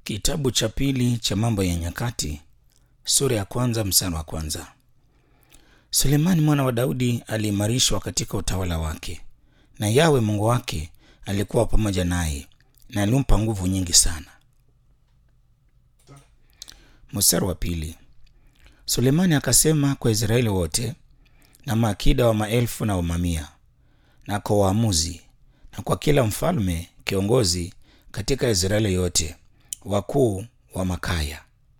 Kitabu cha pili cha Mambo ya Nyakati sura ya kwanza mstari wa kwanza. Sulemani mwana wa Daudi aliimarishwa katika utawala wake, na Yawe Mungu wake alikuwa pamoja naye na alimpa nguvu nyingi sana. Mstari wa pili. Sulemani akasema kwa Israeli wote na maakida wa maelfu na wa mamia na kwa waamuzi na kwa kila mfalme kiongozi katika Israeli yote, wakuu wa makaya.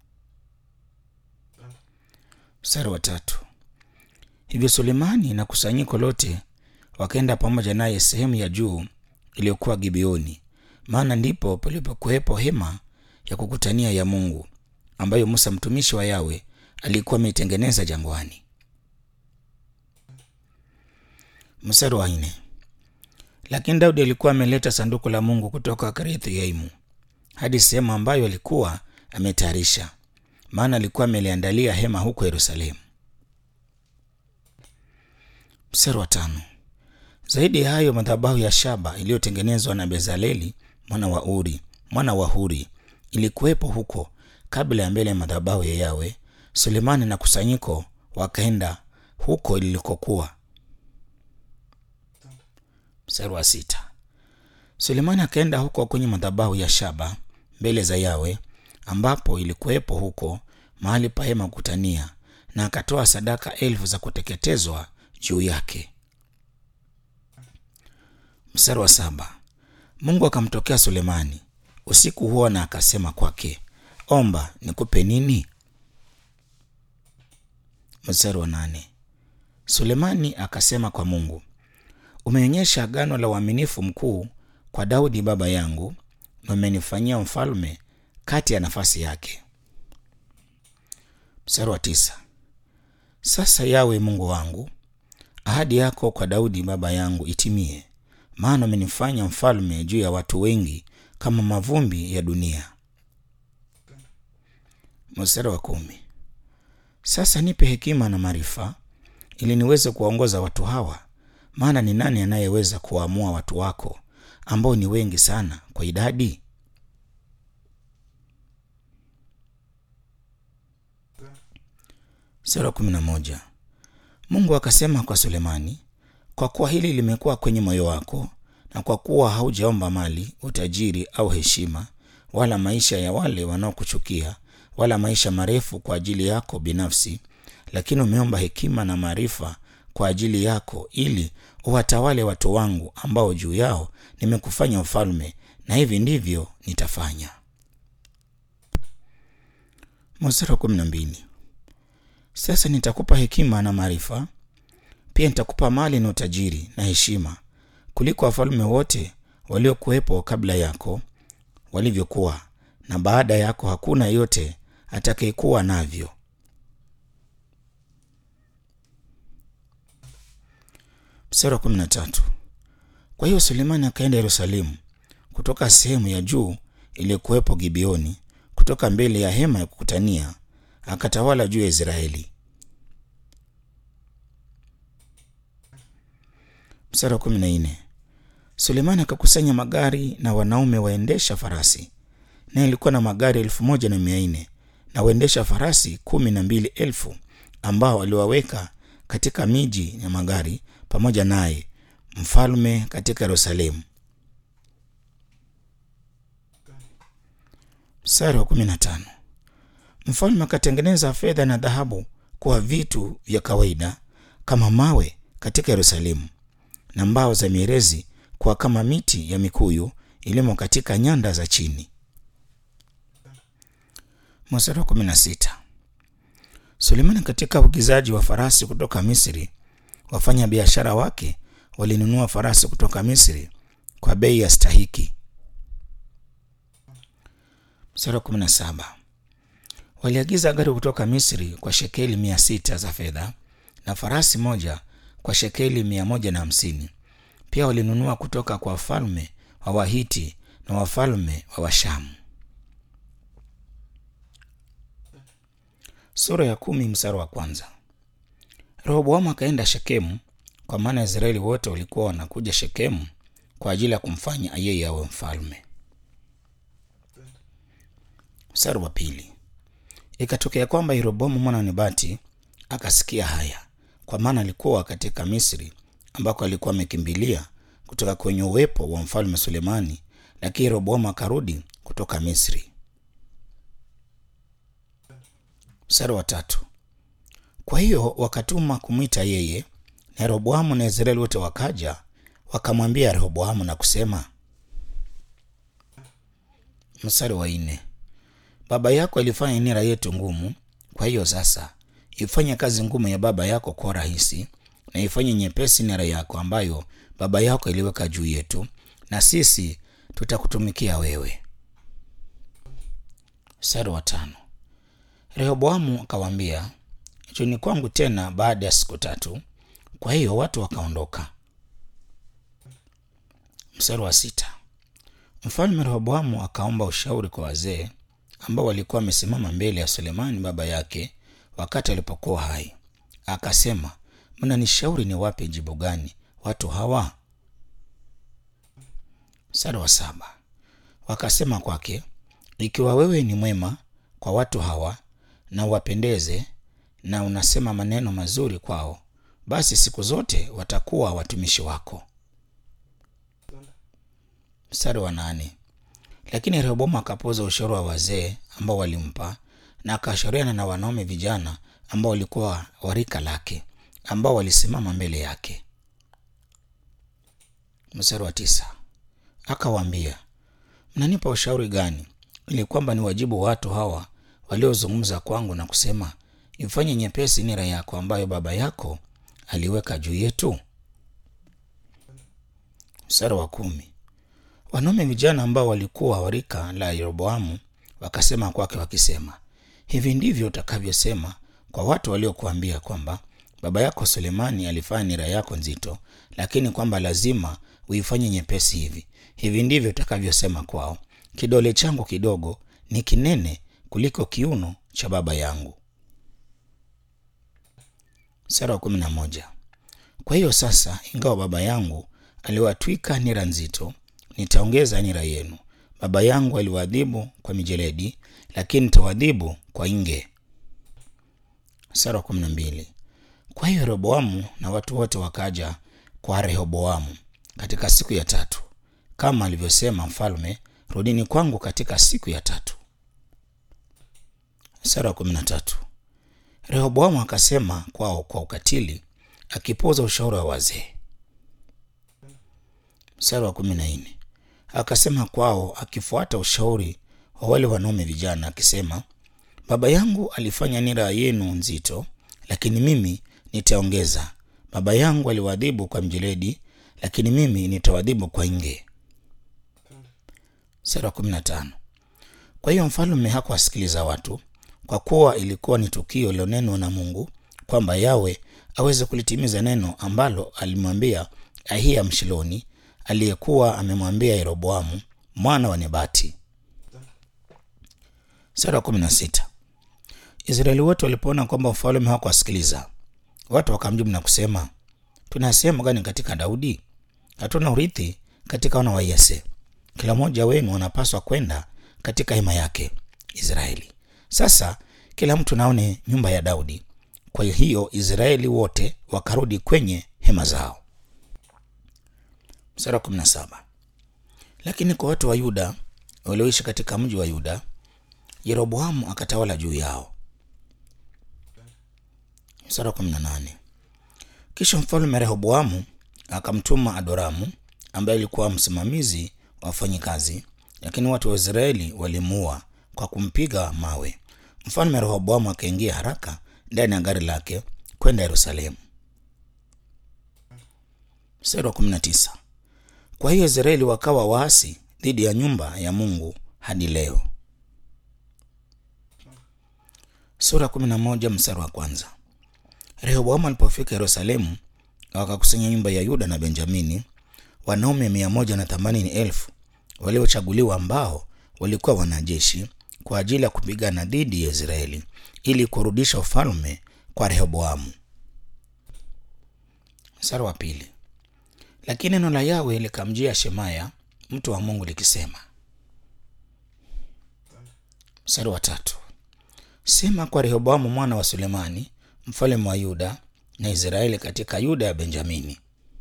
Mstari wa tatu. Hivyo Sulemani na kusanyiko lote wakaenda pamoja naye sehemu ya juu iliyokuwa Gibeoni, maana ndipo palipokuwepo hema ya kukutania ya Mungu ambayo Musa mtumishi wa Yawe alikuwa ameitengeneza jangwani. Mstari wa nne. Lakini Daudi alikuwa ameleta sanduku la Mungu kutoka Kiriath-Yeimu hadi sehemu ambayo alikuwa ametayarisha, maana alikuwa ameliandalia hema huko Yerusalemu. Mstari wa tano. Zaidi ya hayo, madhabahu ya shaba iliyotengenezwa na Bezaleli mwana wa Uri mwana wa Huri ilikuwepo huko kabla ya mbele ya madhabahu ya Yawe. Sulemani na kusanyiko wakaenda huko ilikokuwa. Mstari wa sita. Sulemani akaenda huko kwenye madhabahu ya shaba mbele za Yawe ambapo ilikuwepo huko mahali pa hema kukutania, na akatoa sadaka elfu za kuteketezwa juu yake. Mstari wa saba. Mungu akamtokea Sulemani usiku huo na akasema kwake, omba nikupe nini? Mstari wa nane. Sulemani akasema kwa Mungu, umeonyesha agano la uaminifu mkuu kwa Daudi baba yangu na umenifanyia mfalme kati ya nafasi yake. Mstari wa tisa. Sasa Yawe Mungu wangu, ahadi yako kwa Daudi baba yangu itimie, maana umenifanya mfalme juu ya watu wengi kama mavumbi ya dunia. Mstari wa kumi. Sasa nipe hekima na maarifa ili niweze kuwaongoza watu hawa, maana ni nani anayeweza kuwaamua watu wako ambao ni wengi sana kwa idadi? Sura kumi na moja. Mungu akasema kwa Sulemani, kwa kuwa hili limekuwa kwenye moyo wako na kwa kuwa haujaomba mali, utajiri au heshima, wala maisha ya wale wanaokuchukia, wala maisha marefu kwa ajili yako binafsi, lakini umeomba hekima na maarifa kwa ajili yako, ili uwatawale watu wangu ambao juu yao nimekufanya mfalme, na hivi ndivyo nitafanya. Mstari wa kumi na mbili. Sasa nitakupa hekima na maarifa, pia nitakupa mali na utajiri na heshima kuliko wafalme wote waliokuwepo kabla yako walivyokuwa, na baada yako hakuna yote atakayekuwa navyo. Mstari wa kumi na tatu. Kwa hiyo Sulemani akaenda Yerusalemu kutoka sehemu ya juu iliyokuwepo Gibeoni, kutoka mbele ya hema ya kukutania, akatawala juu ya Israeli. Mstari wa kumi na nne. Sulemani akakusanya magari na wanaume waendesha farasi, naye alikuwa na magari elfu moja na mia nne na waendesha farasi kumi na mbili elfu ambao aliwaweka katika miji ya magari pamoja naye mfalme katika Yerusalemu. Mstari wa kumi na tano. Mfalme akatengeneza fedha na dhahabu kuwa vitu vya kawaida kama mawe katika Yerusalemu, na mbao za mierezi kuwa kama miti ya mikuyu ilimo katika nyanda za chini. Mstari wa kumi na sita. Sulemani katika uagizaji wa farasi kutoka Misri, wafanya biashara wake walinunua farasi kutoka Misri kwa bei ya stahiki. Mstari wa kumi na saba. Waliagiza gari kutoka Misri kwa shekeli mia sita za fedha na farasi moja kwa shekeli mia moja na hamsini. Pia walinunua kutoka kwa wafalme wa Wahiti na wafalme wa Washamu. Sura ya kumi mstari wa kwanza. Rehoboamu akaenda Shekemu, kwa maana Israeli wote walikuwa wanakuja Shekemu kwa ajili ya kumfanya yeye awe mfalme. Mstari wa pili. Ikatokea kwamba Yeroboamu mwana wa Nebati akasikia haya, kwa maana alikuwa katika Misri ambako alikuwa amekimbilia kutoka kwenye uwepo wa mfalme Sulemani, lakini Yeroboamu akarudi kutoka Misri. Mstari wa tatu. Kwa hiyo wakatuma kumwita yeye, na Yeroboamu na Israeli wote wakaja wakamwambia Rehoboamu na kusema. Mstari wa nne. Baba yako alifanya nira yetu ngumu, kwa hiyo sasa ifanye kazi ngumu ya baba yako kwa rahisi, na ifanye nyepesi nira yako ambayo baba yako iliweka juu yetu, na sisi tutakutumikia wewe. Mstari wa tano. Rehoboamu akawaambia, njoni kwangu tena baada ya siku tatu. Kwa hiyo watu wakaondoka. Mstari wa sita. Mfalme Rehoboamu akaomba ushauri kwa wazee ambao walikuwa wamesimama mbele ya Sulemani baba yake wakati alipokuwa hai. Akasema, mnanishauri ni wape jibu gani watu hawa? Mstari wa saba. Wakasema kwake, ikiwa wewe ni mwema kwa watu hawa na uwapendeze na unasema maneno mazuri kwao, basi siku zote watakuwa watumishi wako. Mstari wa nane. Lakini Rehoboamu akapuuza ushauri wa wazee ambao walimpa na akashauriana na wanaume vijana ambao walikuwa warika lake ambao walisimama mbele yake. Mstari wa tisa. Akawaambia, mnanipa ushauri gani ili kwamba ni wajibu watu hawa waliozungumza kwangu na kusema, ifanye nyepesi nira yako ambayo baba yako aliweka juu yetu? Mstari wa kumi. Wanaume vijana ambao walikuwa warika la Yeroboamu wakasema kwake wakisema, hivi ndivyo utakavyosema kwa watu waliokuambia kwamba baba yako Sulemani alifanya nira yako nzito, lakini kwamba lazima uifanye nyepesi hivi. Hivi ndivyo utakavyosema kwao, kidole changu kidogo ni kinene kuliko kiuno cha baba yangu. Sura ya kumi na moja. Kwa hiyo sasa, ingawa baba yangu aliwatwika nira nzito, nitaongeza nira yenu. Baba yangu aliwaadhibu kwa mijeledi, lakini nitawadhibu kwa inge. Sura ya kumi na mbili. Kwa hiyo Rehoboamu na watu wote wakaja kwa Rehoboamu katika siku ya tatu, kama alivyosema mfalme, rudini kwangu katika siku ya tatu. Sura ya kumi na tatu. Rehoboamu akasema kwao kwa ukatili, akipuuza ushauri wa wazee. Mstari wa kumi na nne. Akasema kwao akifuata ushauri wa wale wanaume vijana, akisema, baba yangu alifanya nira yenu nzito, lakini mimi nitaongeza. Baba yangu aliwadhibu kwa mjeledi, lakini mimi nitawadhibu kwa inge. Mstari wa kumi na tano. Kwa hiyo mfalme hakuwasikiliza watu, kwa kuwa ilikuwa ni tukio lilonenwa na Mungu kwamba Yawe aweze kulitimiza neno ambalo alimwambia Ahiya Mshiloni aliyekuwa amemwambia Yeroboamu mwana wa Nebati. Sura kumi na sita. Israeli wote walipoona kwamba ufalme hawakuwasikiliza watu, wakamjibu na kusema, tuna sehemu gani katika Daudi? Hatuna urithi katika wana wa Yese. Kila mmoja wenu anapaswa kwenda katika hema yake Israeli. Sasa kila mtu naone nyumba ya Daudi. Kwa hiyo Israeli wote wakarudi kwenye hema zao. Mstari wa kumi na saba. Lakini kwa watu wa Yuda walioishi katika mji wa Yuda, Yeroboamu akatawala juu yao. Mstari wa kumi na nane. Kisha mfalme Rehoboamu akamtuma Adoramu ambaye alikuwa msimamizi wa wafanyikazi, lakini watu wa Israeli walimuua kwa kumpiga mawe. Mfalme Rehoboamu akaingia haraka ndani ya gari lake kwenda Yerusalemu. Mstari wa kumi na tisa. Kwa hiyo Israeli wakawa waasi dhidi ya nyumba ya Mungu hadi leo. Sura kumi na moja mstari wa kwanza. Rehoboamu alipofika Yerusalemu, wakakusanya nyumba ya Yuda na Benjamini, wanaume mia moja na themanini elfu waliochaguliwa ambao walikuwa wanajeshi kwa ajili ya kupigana dhidi ya Israeli ili kurudisha ufalme kwa Rehoboamu. Mstari wa pili. Lakini neno la Yawe likamjia Shemaya mtu wa Mungu likisema. Mstari wa tatu. Sema kwa Rehoboamu mwana wa Sulemani mfalme wa Yuda na Israeli katika Yuda ya Benjamini.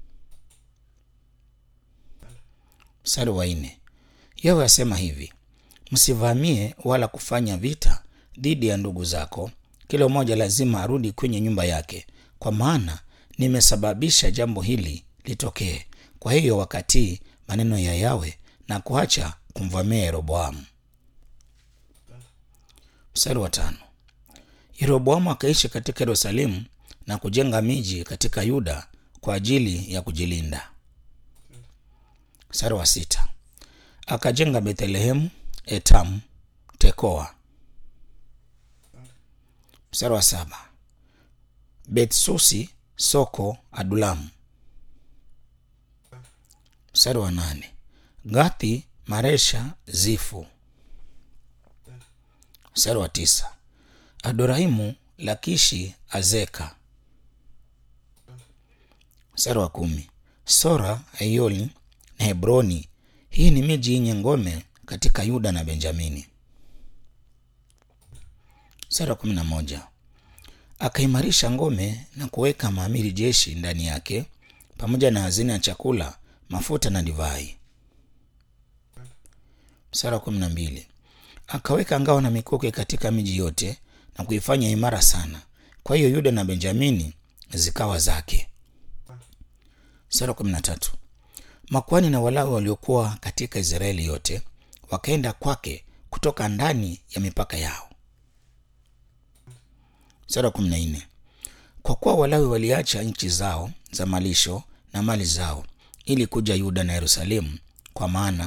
Mstari wa nne. Yawe asema hivi, msivamie wala kufanya vita dhidi ya ndugu zako, kila mmoja lazima arudi kwenye nyumba yake, kwa maana nimesababisha jambo hili litokee. Kwa hiyo wakatii maneno ya Yawe na kuacha kumvamia Yeroboamu. Mstari wa tano. Yeroboamu akaishi katika Yerusalemu na kujenga miji katika Yuda kwa ajili ya kujilinda. Mstari wa sita. Akajenga Bethlehemu, Etamu, Tekoa. Mstari wa saba. Betsusi, Soko, Adulamu. Mstari wa nane. Gathi, Maresha, Zifu. Mstari wa tisa. Adoraimu, Lakishi, Azeka. Mstari wa kumi. Sora, Ayoli na Hebroni. Hii ni miji yenye ngome katika Yuda na Benjamini. Mstari wa kumi na moja. Akaimarisha ngome na kuweka maamiri jeshi ndani yake pamoja na hazina ya chakula, mafuta na divai. Mstari wa kumi na mbili. Akaweka ngao na mikuki katika miji yote na kuifanya imara sana. Kwa hiyo Yuda na Benjamini zikawa zake. Mstari wa kumi na tatu. Makuhani na Walawi waliokuwa katika Israeli yote wakaenda kwake kutoka ndani ya mipaka yao. Mstari wa kumi na nne. Kwa kuwa Walawi waliacha nchi zao za malisho na mali zao ili kuja Yuda na Yerusalemu, kwa maana.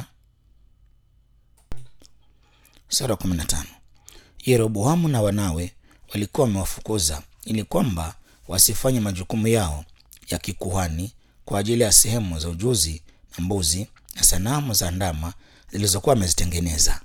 Mstari wa kumi na tano. Yeroboamu na wanawe walikuwa wamewafukuza ili kwamba wasifanye majukumu yao ya kikuhani kwa ajili ya sehemu za ujuzi na mbuzi na sanamu za ndama zilizokuwa wamezitengeneza.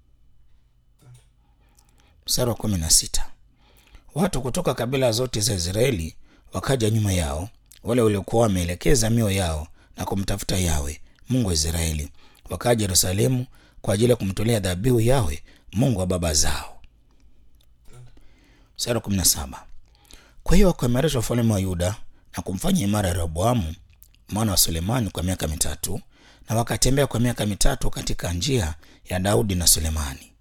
Mstari wa kumi na sita. Watu kutoka kabila zote za Israeli wakaja nyuma yao, wale waliokuwa wameelekeza mioyo yao na kumtafuta Yawe Mungu wa Israeli, wakaja Yerusalemu kwa ajili ya kumtolea dhabihu Yawe Mungu wa baba zao. Mstari wa kumi na saba. Kwa hiyo wakaimarisha ufalme wa Yuda na kumfanya imara Rehoboamu mwana wa Sulemani kwa miaka mitatu, na wakatembea kwa miaka mitatu katika njia ya Daudi na Sulemani.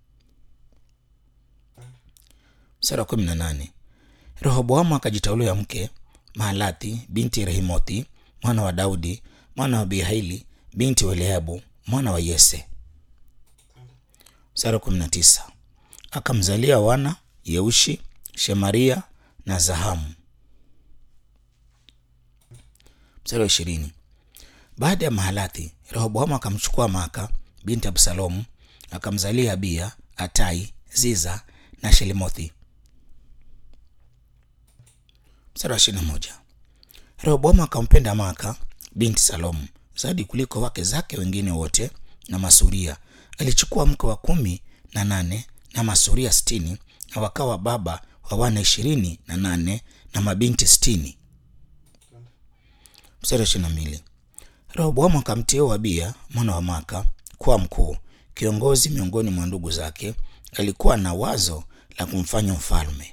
Mstari wa kumi na nane. Rehoboamu akajitaulia mke Mahalathi binti Rehimothi mwana wa Daudi mwana wa Bihaili binti wa Eliabu mwana wa Yese. Mstari wa kumi na tisa. Akamzalia wana Yeushi, Shemaria na Zahamu. Mstari wa ishirini. Baada ya Mahalathi, Rehoboamu akamchukua Maaka binti Absalomu akamzalia Abia, Atai, Ziza na Shelimothi. Mstari wa ishirini na moja. Rehoboamu akampenda Maaka binti Salomu zaidi kuliko wake zake wengine wote na masuria. Alichukua mke wa kumi na nane na masuria sitini na wakawa baba wa wana ishirini na nane na mabinti sitini. Mstari wa ishirini na mbili. Rehoboamu akamteua Abia mwana wa Maaka kuwa mkuu kiongozi miongoni mwa ndugu zake. Alikuwa na wazo la kumfanya mfalme.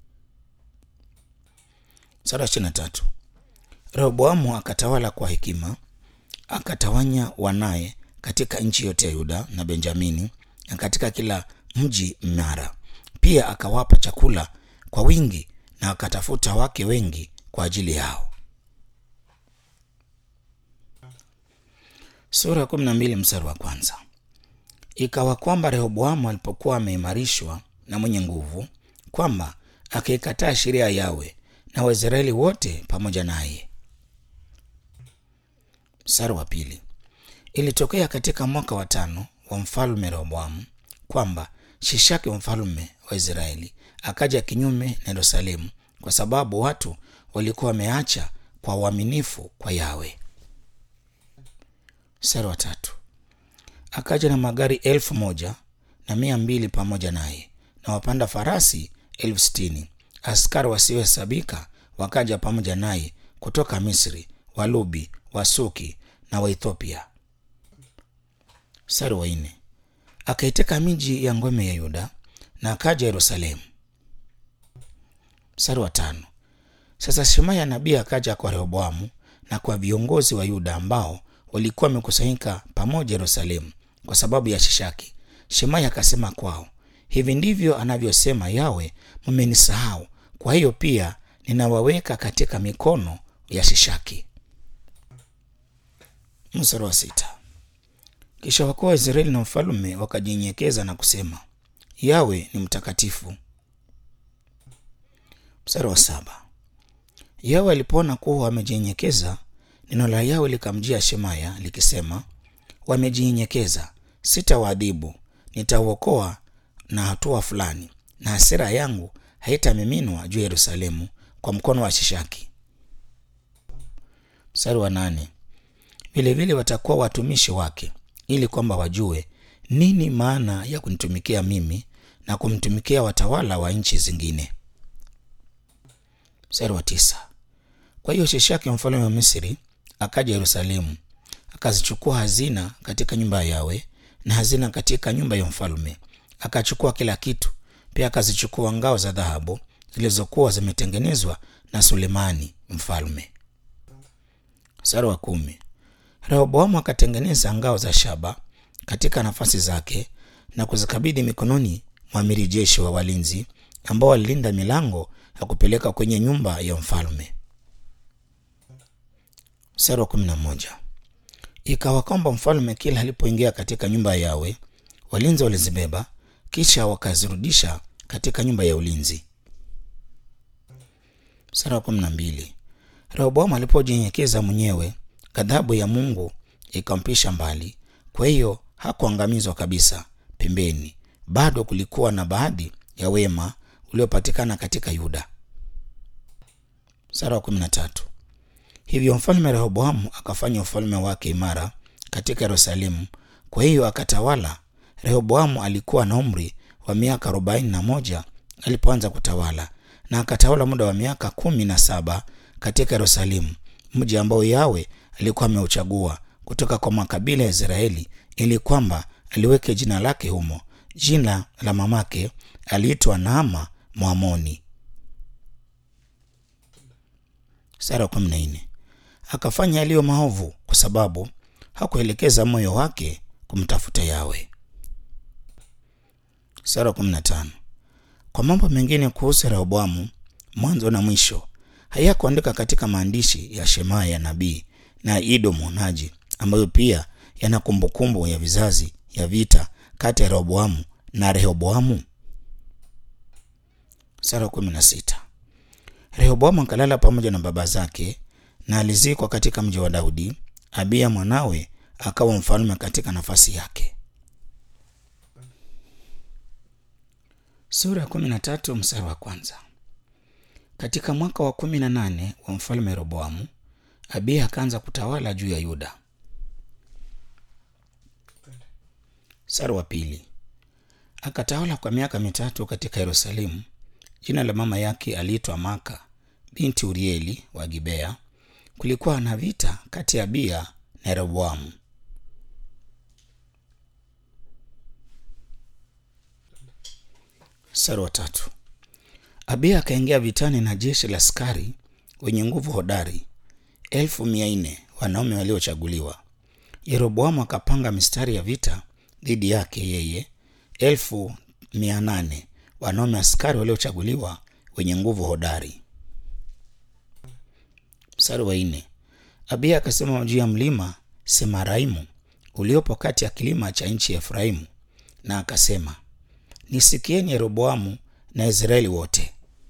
Mstari wa ishirini na tatu. Rehoboamu akatawala kwa hekima, akatawanya wanaye katika nchi yote ya Yuda na Benjamini na katika kila mji mnara. Pia akawapa chakula kwa wingi na akatafuta wake wengi kwa ajili yao. Sura ya kumi na mbili mstari wa kwanza. Ikawa kwamba Rehoboamu alipokuwa ameimarishwa na mwenye nguvu, kwamba akaikataa sheria ya Yawe na Waisraeli wote pamoja naye. Mstari wa pili. Ilitokea katika mwaka wa tano wa mfalme Rehoboamu kwamba Shishaki mfalme wa Israeli akaja kinyume na Yerusalemu, kwa sababu watu walikuwa wameacha kwa uaminifu kwa Yawe. Mstari wa tatu. Akaja na magari elfu moja na mia mbili pamoja naye na wapanda farasi elfu sitini askari wasiohesabika wakaja pamoja naye kutoka Misri, Walubi, Wasuki na Waethiopia. Mstari wa nne. Akaiteka miji ya ngome ya Yuda na akaja Yerusalemu. Mstari wa tano. Sasa Shemaya nabii akaja kwa Rehoboamu na kwa viongozi wa Yuda ambao walikuwa wamekusanyika pamoja Yerusalemu kwa sababu ya Shishaki. Shemaya akasema kwao, hivi ndivyo anavyosema Yawe, mmenisahau, kwa hiyo pia ninawaweka katika mikono ya Shishaki. Mstari wa sita. Kisha wakuu wa Israeli na mfalme wakajinyenyekeza na kusema, Yawe ni mtakatifu. Mstari wa saba. Yawe alipoona kuwa wamejinyenyekeza, neno la Yawe likamjia Shemaya likisema, wamejinyenyekeza, sitawaadhibu, nitauokoa na hatua fulani, na hasira yangu haitamiminwa juu ya Yerusalemu kwa mkono wa Shishaki. Mstari wa nane. Vilevile watakuwa watumishi wake, ili kwamba wajue nini maana ya kunitumikia mimi na kumtumikia watawala wa nchi zingine. Mstari wa tisa. Kwa hiyo Shishaki mfalme wa Misri akaja Yerusalemu, akazichukua hazina katika nyumba ya Yawe na hazina katika nyumba ya mfalme, akachukua kila kitu. Pia akazichukua ngao za dhahabu zilizokuwa zimetengenezwa na Sulemani mfalme. Mstari wa kumi. Rehoboamu akatengeneza ngao za shaba katika nafasi zake na kuzikabidhi mikononi mwa amiri jeshi wa walinzi ambao walilinda milango ya kupeleka kwenye nyumba ya mfalme. Mstari wa kumi na moja. Ikawa kwamba mfalme kila alipoingia katika nyumba ya Yawe, walinzi walizibeba, kisha wakazirudisha katika nyumba ya ulinzi. Mstari wa kumi na mbili. Rehoboamu alipojinyenyekeza mwenyewe, ghadhabu ya Mungu ikampisha mbali, kwa hiyo hakuangamizwa kabisa pembeni. Bado kulikuwa na baadhi ya wema uliopatikana katika Yuda. Mstari wa kumi na tatu. Hivyo mfalme Rehoboamu akafanya ufalme wake imara katika Yerusalemu, kwa hiyo akatawala. Rehoboamu alikuwa na umri wa miaka arobaini na moja alipoanza kutawala, na akatawala muda wa miaka kumi na saba katika Yerusalemu, mji ambao Yawe alikuwa ameuchagua kutoka kwa makabila ya Israeli ili kwamba aliweke jina lake humo. Jina la mamake aliitwa Naama Mwamoni. Sura ya kumi na nne. Akafanya yaliyo maovu kwa sababu hakuelekeza moyo wake kumtafuta Yawe. Sura ya kumi na tano. Kwa mambo mengine kuhusu Rehoboamu, mwanzo na mwisho, hayakuandika katika maandishi ya Shemaya nabii na Ido mwonaji, ambayo pia yana kumbukumbu ya vizazi ya vita kati ya Rehoboamu na Rehoboamu. Sura kumi na sita. Rehoboamu akalala pamoja na baba zake na alizikwa katika mji wa Daudi. Abiya mwanawe akawa mfalme katika nafasi yake. Sura ya kumi na tatu mstari wa kwanza. Katika mwaka wa kumi na nane wa mfalme Rehoboamu, Abiya akaanza kutawala juu ya Yuda. Mstari wa pili. Akatawala kwa miaka mitatu katika Yerusalemu. Jina la mama yake aliitwa Maka binti Urieli wa Gibea. Kulikuwa na vita kati ya Abiya na Rehoboamu. Mstari wa tatu. Abiya akaingia vitani na jeshi la askari wenye nguvu hodari elfu mia nne wanaume waliochaguliwa. Yeroboamu akapanga mistari ya vita dhidi yake yeye elfu mia nane wanaume askari waliochaguliwa wenye nguvu hodari. Mstari wa nne. Abiya akasema juu ya mlima Semaraimu uliopo kati ya kilima cha nchi ya Efraimu, na akasema, nisikieni Yeroboamu na Israeli wote.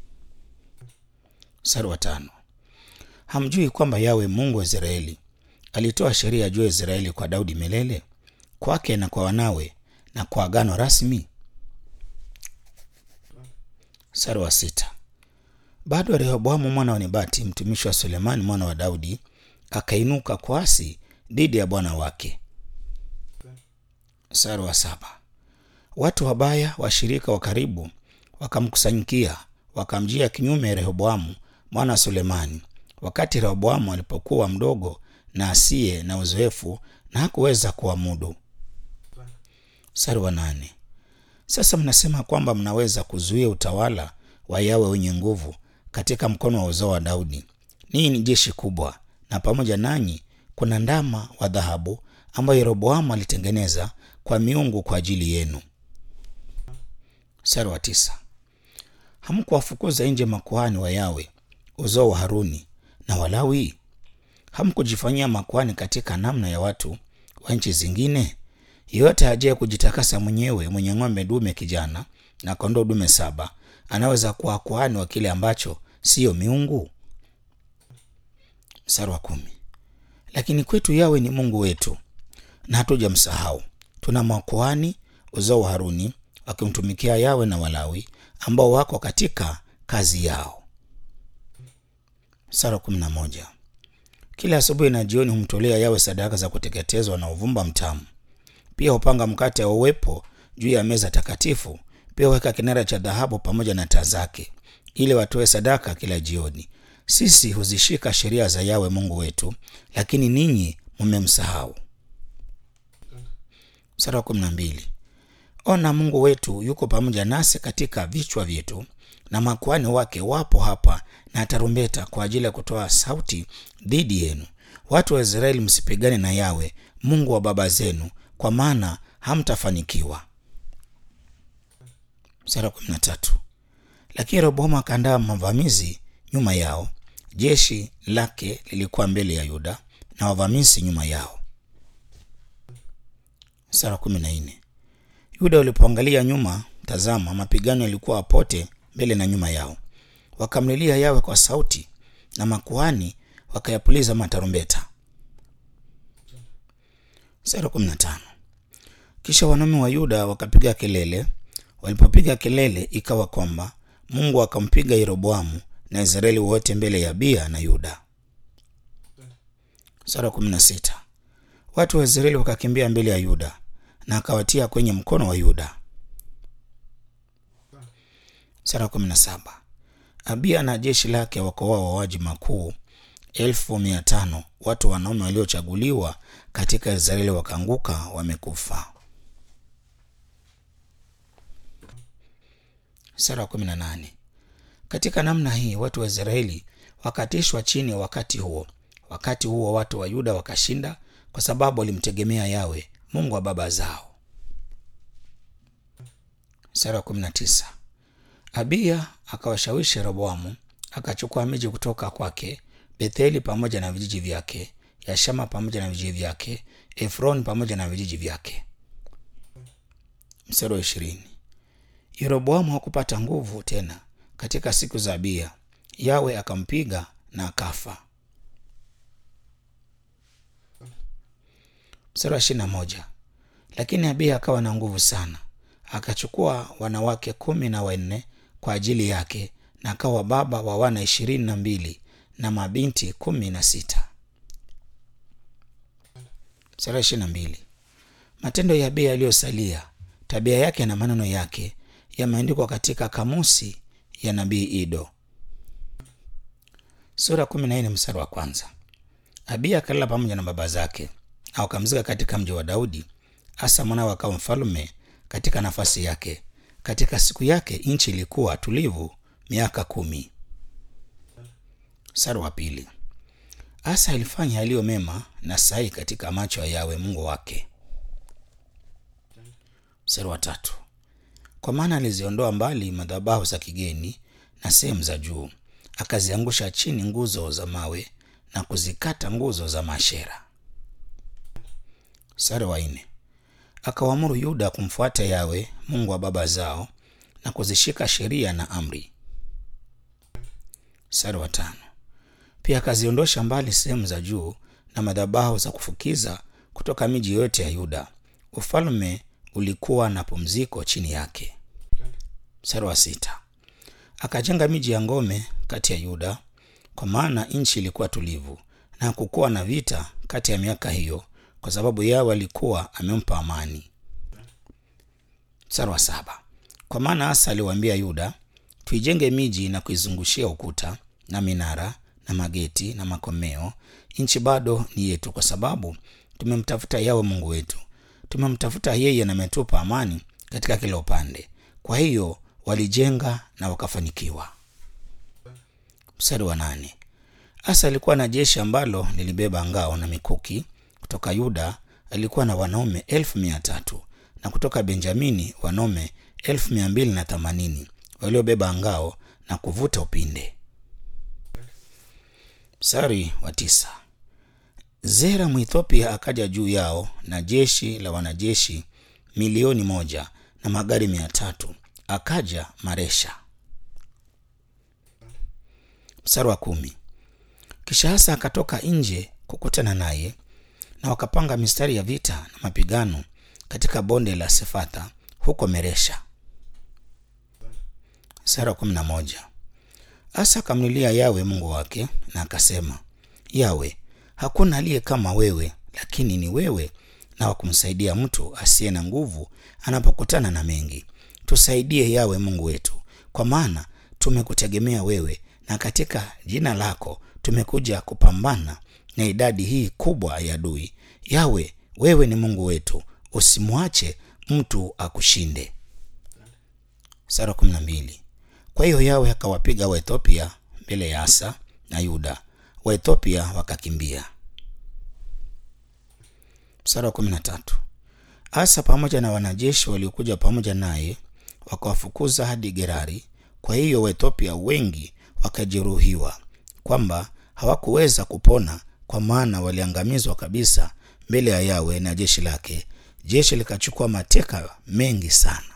Mstari wa tano. Hamjui kwamba Yawe Mungu wa Israeli alitoa sheria juu ya Israeli kwa Daudi milele, kwake na kwa wanawe na kwa agano rasmi. Mstari wa sita. Bado Rehoboamu mwana wa Nebati mtumishi wa Sulemani mwana wa Daudi akainuka kwasi dhidi ya bwana wake. Mstari wa saba. Watu wabaya washirika wa karibu wakamkusanyikia wakamjia kinyume Rehoboamu mwana wa Sulemani wakati Rehoboamu alipokuwa mdogo na asiye na uzoefu na hakuweza kuamudu. Mstari wa nane. Sasa mnasema kwamba mnaweza kuzuia utawala wa Yawe wenye nguvu katika mkono wa uzao wa Daudi. Ninyi ni jeshi kubwa, na pamoja nanyi kuna ndama wa dhahabu ambayo Yeroboamu alitengeneza kwa miungu kwa ajili yenu. Mstari wa tisa. Hamkuwafukuza nje makuhani wa Yawe uzao wa Haruni na Walawi? Hamkujifanyia makuhani katika namna ya watu wa nchi zingine? Yeyote ajaye kujitakasa mwenyewe, mwenye ng'ombe dume kijana na kondoo dume saba, anaweza kuwa kuhani wa kile ambacho siyo miungu. Mstari wa kumi. Lakini kwetu Yawe ni Mungu wetu, na hatujamsahau. Tuna makuhani uzao wa Haruni wakimtumikia Yawe na Walawi ambao wako katika kazi yao. Mstari wa kumi na moja. Kila asubuhi na jioni humtolea Yawe sadaka za kuteketezwa na uvumba mtamu. Pia hupanga mkate wa uwepo juu ya meza takatifu. Pia huweka kinara cha dhahabu pamoja na taa zake, ili watoe sadaka kila jioni. Sisi huzishika sheria za Yawe Mungu wetu, lakini ninyi mmemsahau. Mstari wa kumi na mbili. Ona, Mungu wetu yuko pamoja nasi katika vichwa vyetu, na makuhani wake wapo hapa na tarumbeta kwa ajili ya kutoa sauti dhidi yenu. Watu wa Israeli, msipigane na Yawe Mungu wa baba zenu, kwa maana hamtafanikiwa. Mstari wa kumi na tatu. Lakini Rehoboamu akaandaa mavamizi nyuma yao, jeshi lake lilikuwa mbele ya Yuda na wavamizi nyuma yao. Mstari wa kumi na nne. Yuda walipoangalia nyuma, tazama, mapigano yalikuwa pote mbele na nyuma yao. Wakamlilia Yawe kwa sauti, na makuhani wakayapuliza matarumbeta. Mstari wa kumi na tano. Kisha wanaume wa Yuda wakapiga kelele. Walipopiga kelele, ikawa kwamba Mungu akampiga Yeroboamu na Israeli wote mbele ya Abiya na Yuda. Mstari wa kumi na sita. Watu wa Israeli wakakimbia mbele ya Yuda na akawatia kwenye mkono wa Yuda. Mstari wa kumi na saba. Abiya na jeshi lake wakaua wauaji makuu elfu mia tano watu wanaume waliochaguliwa katika Israeli wakaanguka wamekufa. Mstari wa kumi na nane. Katika namna hii watu wa Israeli wakatishwa chini wakati huo. Wakati huo watu wa Yuda wakashinda kwa sababu walimtegemea Yawe Mungu wa baba zao. Mstari wa kumi na tisa. Abiya akawashawishi Rehoboamu akachukua miji kutoka kwake, Betheli pamoja na vijiji vyake, Yashama pamoja na vijiji vyake, Efroni pamoja na vijiji vyake. Mstari wa ishirini. Yeroboamu hakupata nguvu tena katika siku za Abiya, Yawe akampiga na akafa. Mstari wa ishirini na moja. Lakini Abiya akawa na nguvu sana, akachukua wanawake kumi na wanne kwa ajili yake, na akawa baba wa wana ishirini na mbili na mabinti kumi na sita. Mstari wa ishirini na mbili. Matendo ya Abiya yaliyosalia, tabia yake na maneno yake yameandikwa katika kamusi ya nabii Ido. Sura kumi na nne mstari wa kwanza. Abiya akalala pamoja na baba zake na wakamzika katika mji wa Daudi. Asa mwanawe akawa mfalume katika nafasi yake. Katika siku yake nchi ilikuwa tulivu miaka kumi. Mstari wa pili. Asa alifanya yaliyo mema na sahihi katika macho ya Yawe Mungu wake. Mstari wa tatu. Kwa maana aliziondoa mbali madhabahu za kigeni na sehemu za juu, akaziangusha chini nguzo za mawe na kuzikata nguzo za Maashera. Mstari wa nne. Akawaamuru Yuda kumfuata Yawe Mungu wa baba zao na kuzishika sheria na amri. Mstari wa tano. Pia akaziondosha mbali sehemu za juu na madhabahu za kufukiza kutoka miji yote ya Yuda. Ufalme ulikuwa na pumziko chini yake. Mstari wa sita. Akajenga miji ya ngome kati ya Yuda, kwa maana nchi ilikuwa tulivu na hakukuwa na vita kati ya miaka hiyo, kwa sababu Yawe alikuwa amempa amani. Mstari wa saba. Kwa maana Asa aliwaambia Yuda, tuijenge miji na kuizungushia ukuta na minara na mageti na makomeo. Nchi bado ni yetu, kwa sababu tumemtafuta Yawe Mungu wetu, tumemtafuta yeye na ametupa amani katika kila upande. Kwa hiyo walijenga na wakafanikiwa. Mstari wa nane. Asa alikuwa na jeshi ambalo lilibeba ngao na mikuki. Kutoka Yuda alikuwa na wanaume elfu mia tatu na kutoka Benjamini wanaume elfu mia mbili na themanini waliobeba ngao na kuvuta upinde. Mstari wa tisa. Zera Mwethiopia akaja juu yao na jeshi la wanajeshi milioni moja na magari mia tatu akaja Maresha. Mstari wa kumi. Kisha Asa akatoka nje kukutana naye na wakapanga mistari ya vita na mapigano katika bonde la Sefatha huko Meresha. Mstari wa kumi na moja. Asa akamlilia Yawe Mungu wake na akasema, Yawe, hakuna aliye kama wewe, lakini ni wewe na wakumsaidia mtu asiye na nguvu anapokutana na mengi. Tusaidie Yawe Mungu wetu, kwa maana tumekutegemea wewe, na katika jina lako tumekuja kupambana na idadi hii kubwa ya adui. Yawe, wewe ni Mungu wetu, usimwache mtu akushinde. Sura kumi na mbili. Kwa hiyo Yawe akawapiga Waethiopia mbele ya Asa na Yuda, Waethiopia wakakimbia. Mstari wa kumi na tatu. Asa pamoja na wanajeshi waliokuja pamoja naye wakawafukuza hadi Gerari. Kwa hiyo Waethiopia wengi wakajeruhiwa, kwamba hawakuweza kupona, kwa maana waliangamizwa kabisa mbele ya Yawe na jeshi lake. Jeshi likachukua mateka mengi sana.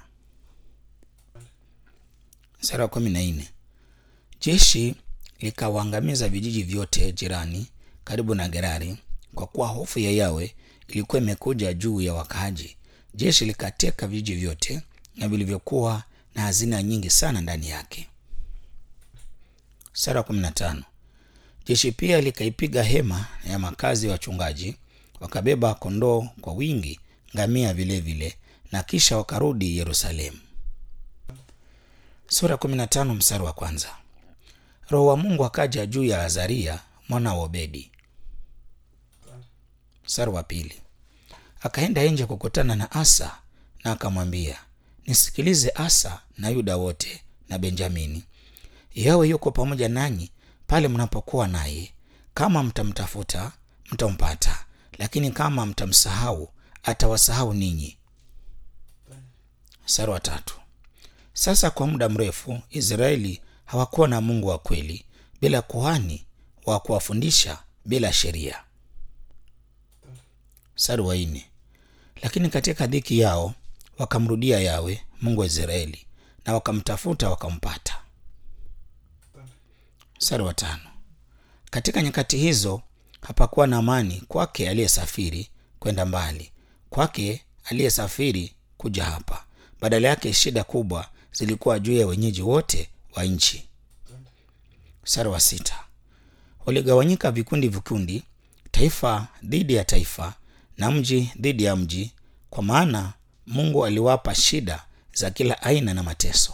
Mstari wa kumi na nne. Jeshi likawaangamiza vijiji vyote jirani karibu na Gerari, kwa kuwa hofu ya Yawe ilikuwa imekuja juu ya wakaaji. Jeshi likateka vijiji vyote na vilivyokuwa na hazina nyingi sana ndani yake. Mstari wa kumi na tano. Jeshi pia likaipiga hema ya makazi ya wachungaji, wakabeba kondoo kwa wingi, ngamia vilevile vile, na kisha wakarudi Yerusalemu. Sura kumi na tano mstari wa kwanza. Roho wa Mungu akaja juu ya Azaria mwana wa Obedi. Mstari wa pili. Akaenda nje kukutana na Asa na akamwambia, nisikilize Asa na Yuda wote na Benjamini, Yawe yuko pamoja nanyi pale mnapokuwa naye. Kama mtamtafuta mtampata, lakini kama mtamsahau atawasahau ninyi. Mstari wa tatu. Sasa kwa muda mrefu Israeli hawakuwa na Mungu wa kweli, bila kuhani wa kuwafundisha, bila sheria. Mstari wa nne. Lakini katika dhiki yao wakamrudia Yawe Mungu wa Israeli, na wakamtafuta wakampata. Mstari wa tano. Katika nyakati hizo hapakuwa na amani kwake aliyesafiri kwenda mbali, kwake aliyesafiri kuja hapa. Badala yake shida kubwa zilikuwa juu ya wenyeji wote wa nchi. Mstari wa sita. Waligawanyika vikundi vikundi, taifa dhidi ya taifa na mji dhidi ya mji, kwa maana Mungu aliwapa shida za kila aina na mateso.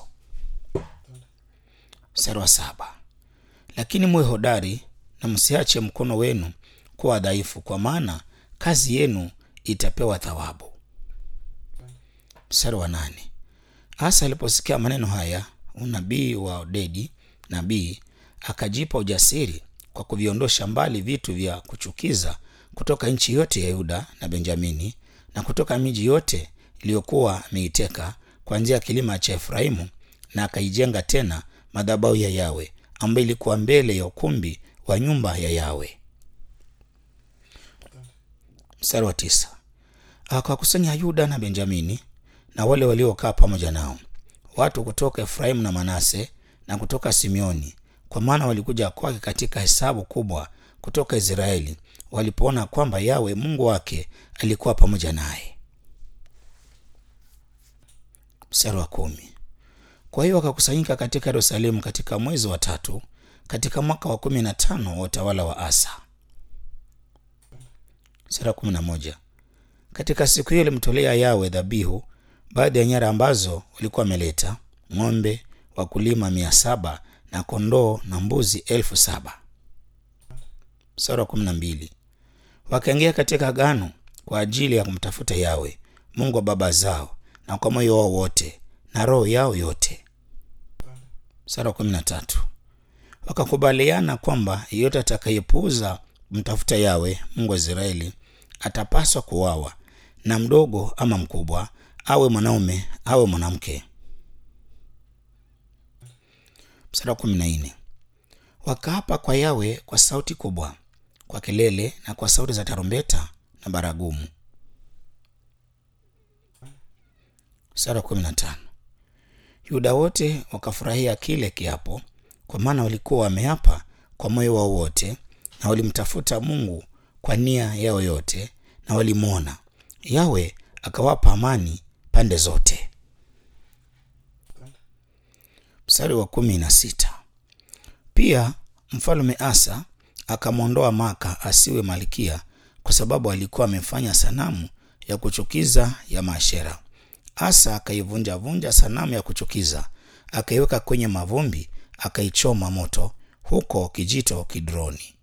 Mstari wa saba. Lakini muwe hodari na msiache mkono wenu kuwa dhaifu, kwa maana kazi yenu itapewa thawabu. Mstari wa nane. Asa aliposikia maneno haya, unabii wa Odedi nabii akajipa ujasiri kwa kuviondosha mbali vitu vya kuchukiza kutoka nchi yote ya Yuda na Benjamini na kutoka miji yote iliyokuwa ameiteka kuanzia kilima cha Efraimu, na akaijenga tena madhabahu ya Yawe ambayo ilikuwa mbele ya ukumbi wa nyumba ya Yawe. Mstari wa tisa. Akawakusanya Yuda na Benjamini na wale waliokaa pamoja nao, watu kutoka Efraimu na Manase na kutoka Simeoni, kwa maana walikuja kwake katika hesabu kubwa kutoka Israeli, walipoona kwamba Yawe Mungu wake alikuwa pamoja naye. Mstari wa kumi. Kwa hiyo wakakusanyika katika Yerusalemu katika mwezi wa tatu katika mwaka wa kumi na tano wa utawala wa Asa. Mstari wa kumi na moja. Katika siku hiyo alimtolea Yawe dhabihu baadhi ya nyara ambazo walikuwa wameleta ng'ombe wakulima mia saba na kondoo na mbuzi elfu saba. Mstari wa kumi na mbili. Wakaingia katika agano kwa ajili ya kumtafuta Yawe Mungu wa baba zao na kwa moyo wao wote na roho yao yote. Sura kumi na tatu. Wakakubaliana kwamba yeyote atakayepuuza mtafuta Yawe Mungu wa Israeli atapaswa kuwawa, na mdogo ama mkubwa, awe mwanaume awe mwanamke. Mstari wa kumi na nne. Wakaapa kwa Yawe kwa sauti kubwa, kwa kelele na kwa sauti za tarumbeta na baragumu. Mstari wa kumi na tano. Yuda wote wakafurahia kile kiapo, kwa maana walikuwa wameapa kwa moyo wao wote, na walimtafuta Mungu kwa nia yao yote, na walimwona Yawe akawapa amani pande zote. Mstari wa kumi na sita. Pia mfalme Asa akamwondoa Maka asiwe malkia, kwa sababu alikuwa amefanya sanamu ya kuchukiza ya Maashera. Asa akaivunjavunja sanamu ya kuchukiza, akaiweka kwenye mavumbi, akaichoma moto huko kijito Kidroni.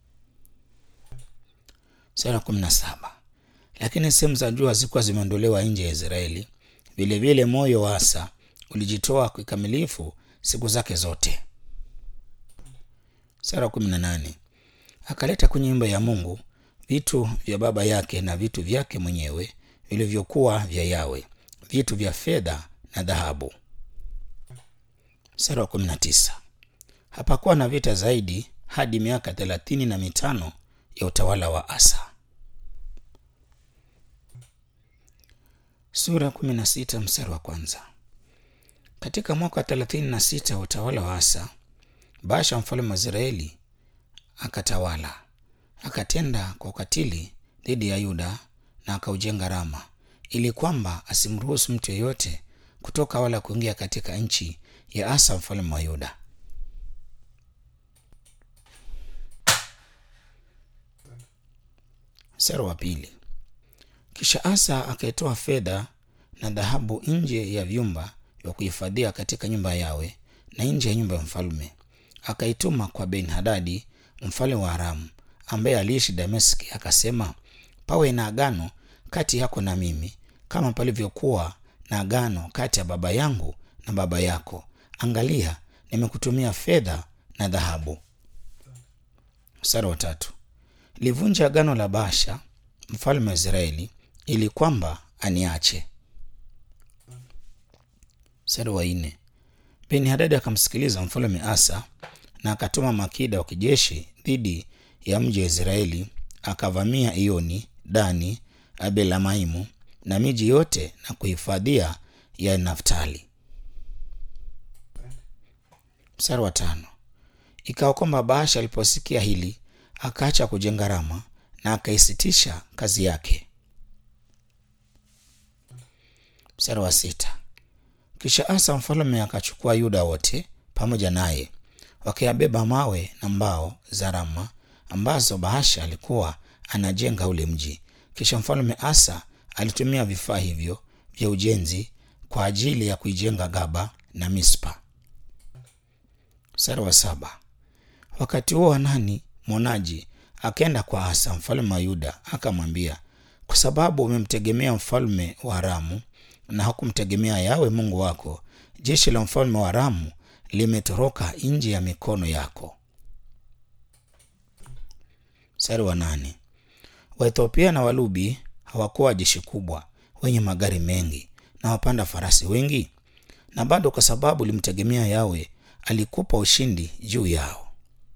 Sura kumi na saba. Lakini sehemu za juu hazikuwa zimeondolewa nje ya Israeli. Vilevile moyo wa Asa ulijitoa kikamilifu siku zake zote. Sura kumi na nane. Akaleta kwenye nyumba ya Mungu vitu vya baba yake na vitu vyake mwenyewe vilivyokuwa vya Yawe, vitu vya fedha na dhahabu. Sura wa kumi na tisa. Hapakuwa na vita zaidi hadi miaka thelathini na mitano ya utawala wa Asa. Sura kumi na sita mstari wa kwanza. Katika mwaka wa thelathini na sita wa utawala wa Asa, Baasha mfalme wa Israeli akatawala, akatenda kwa ukatili dhidi ya Yuda na akaujenga Rama, ili kwamba asimruhusu mtu yeyote kutoka wala kuingia katika nchi ya Asa mfalme wa Yuda. Mstari wa pili. Kisha Asa akaitoa fedha na dhahabu nje ya vyumba vya kuhifadhia katika nyumba yawe na nje ya nyumba ya mfalme, akaituma kwa Ben Hadadi mfalme wa Aramu ambaye aliishi Dameski, akasema, pawe na agano kati yako na mimi kama palivyokuwa na agano kati ya baba yangu na baba yako. Angalia, nimekutumia fedha na dhahabu. Mstari wa tatu. Livunja agano la Baasha mfalme wa Israeli ili kwamba aniache. Mstari wa nne. Beni Hadadi akamsikiliza mfalme Asa na akatuma makida wa kijeshi dhidi ya mji wa Israeli, akavamia Ioni, Dani, Abelamaimu na miji yote na kuhifadhia ya Naftali. Mstari wa tano. Ikawa kwamba Baasha aliposikia hili akaacha kujenga Rama na akaisitisha kazi yake. Mstari wa sita. Kisha Asa mfalme akachukua Yuda wote pamoja naye, wakayabeba mawe na mbao za Rama ambazo Baasha alikuwa anajenga ule mji. Kisha mfalme Asa alitumia vifaa hivyo vya ujenzi kwa ajili ya kuijenga Gaba na Mispa. Mstari wa saba. Wakati huo Hanani mwonaji akaenda kwa Asa mfalme wa Yuda akamwambia, kwa sababu umemtegemea mfalme wa Aramu na hakumtegemea Yawe Mungu wako, jeshi la mfalme wa Aramu limetoroka nje ya mikono yako. Mstari wa nane. Waethiopia na Walubi hawakuwa jeshi kubwa wenye magari mengi na wapanda farasi wengi, na bado kwa sababu ulimtegemea Yawe alikupa ushindi juu yao.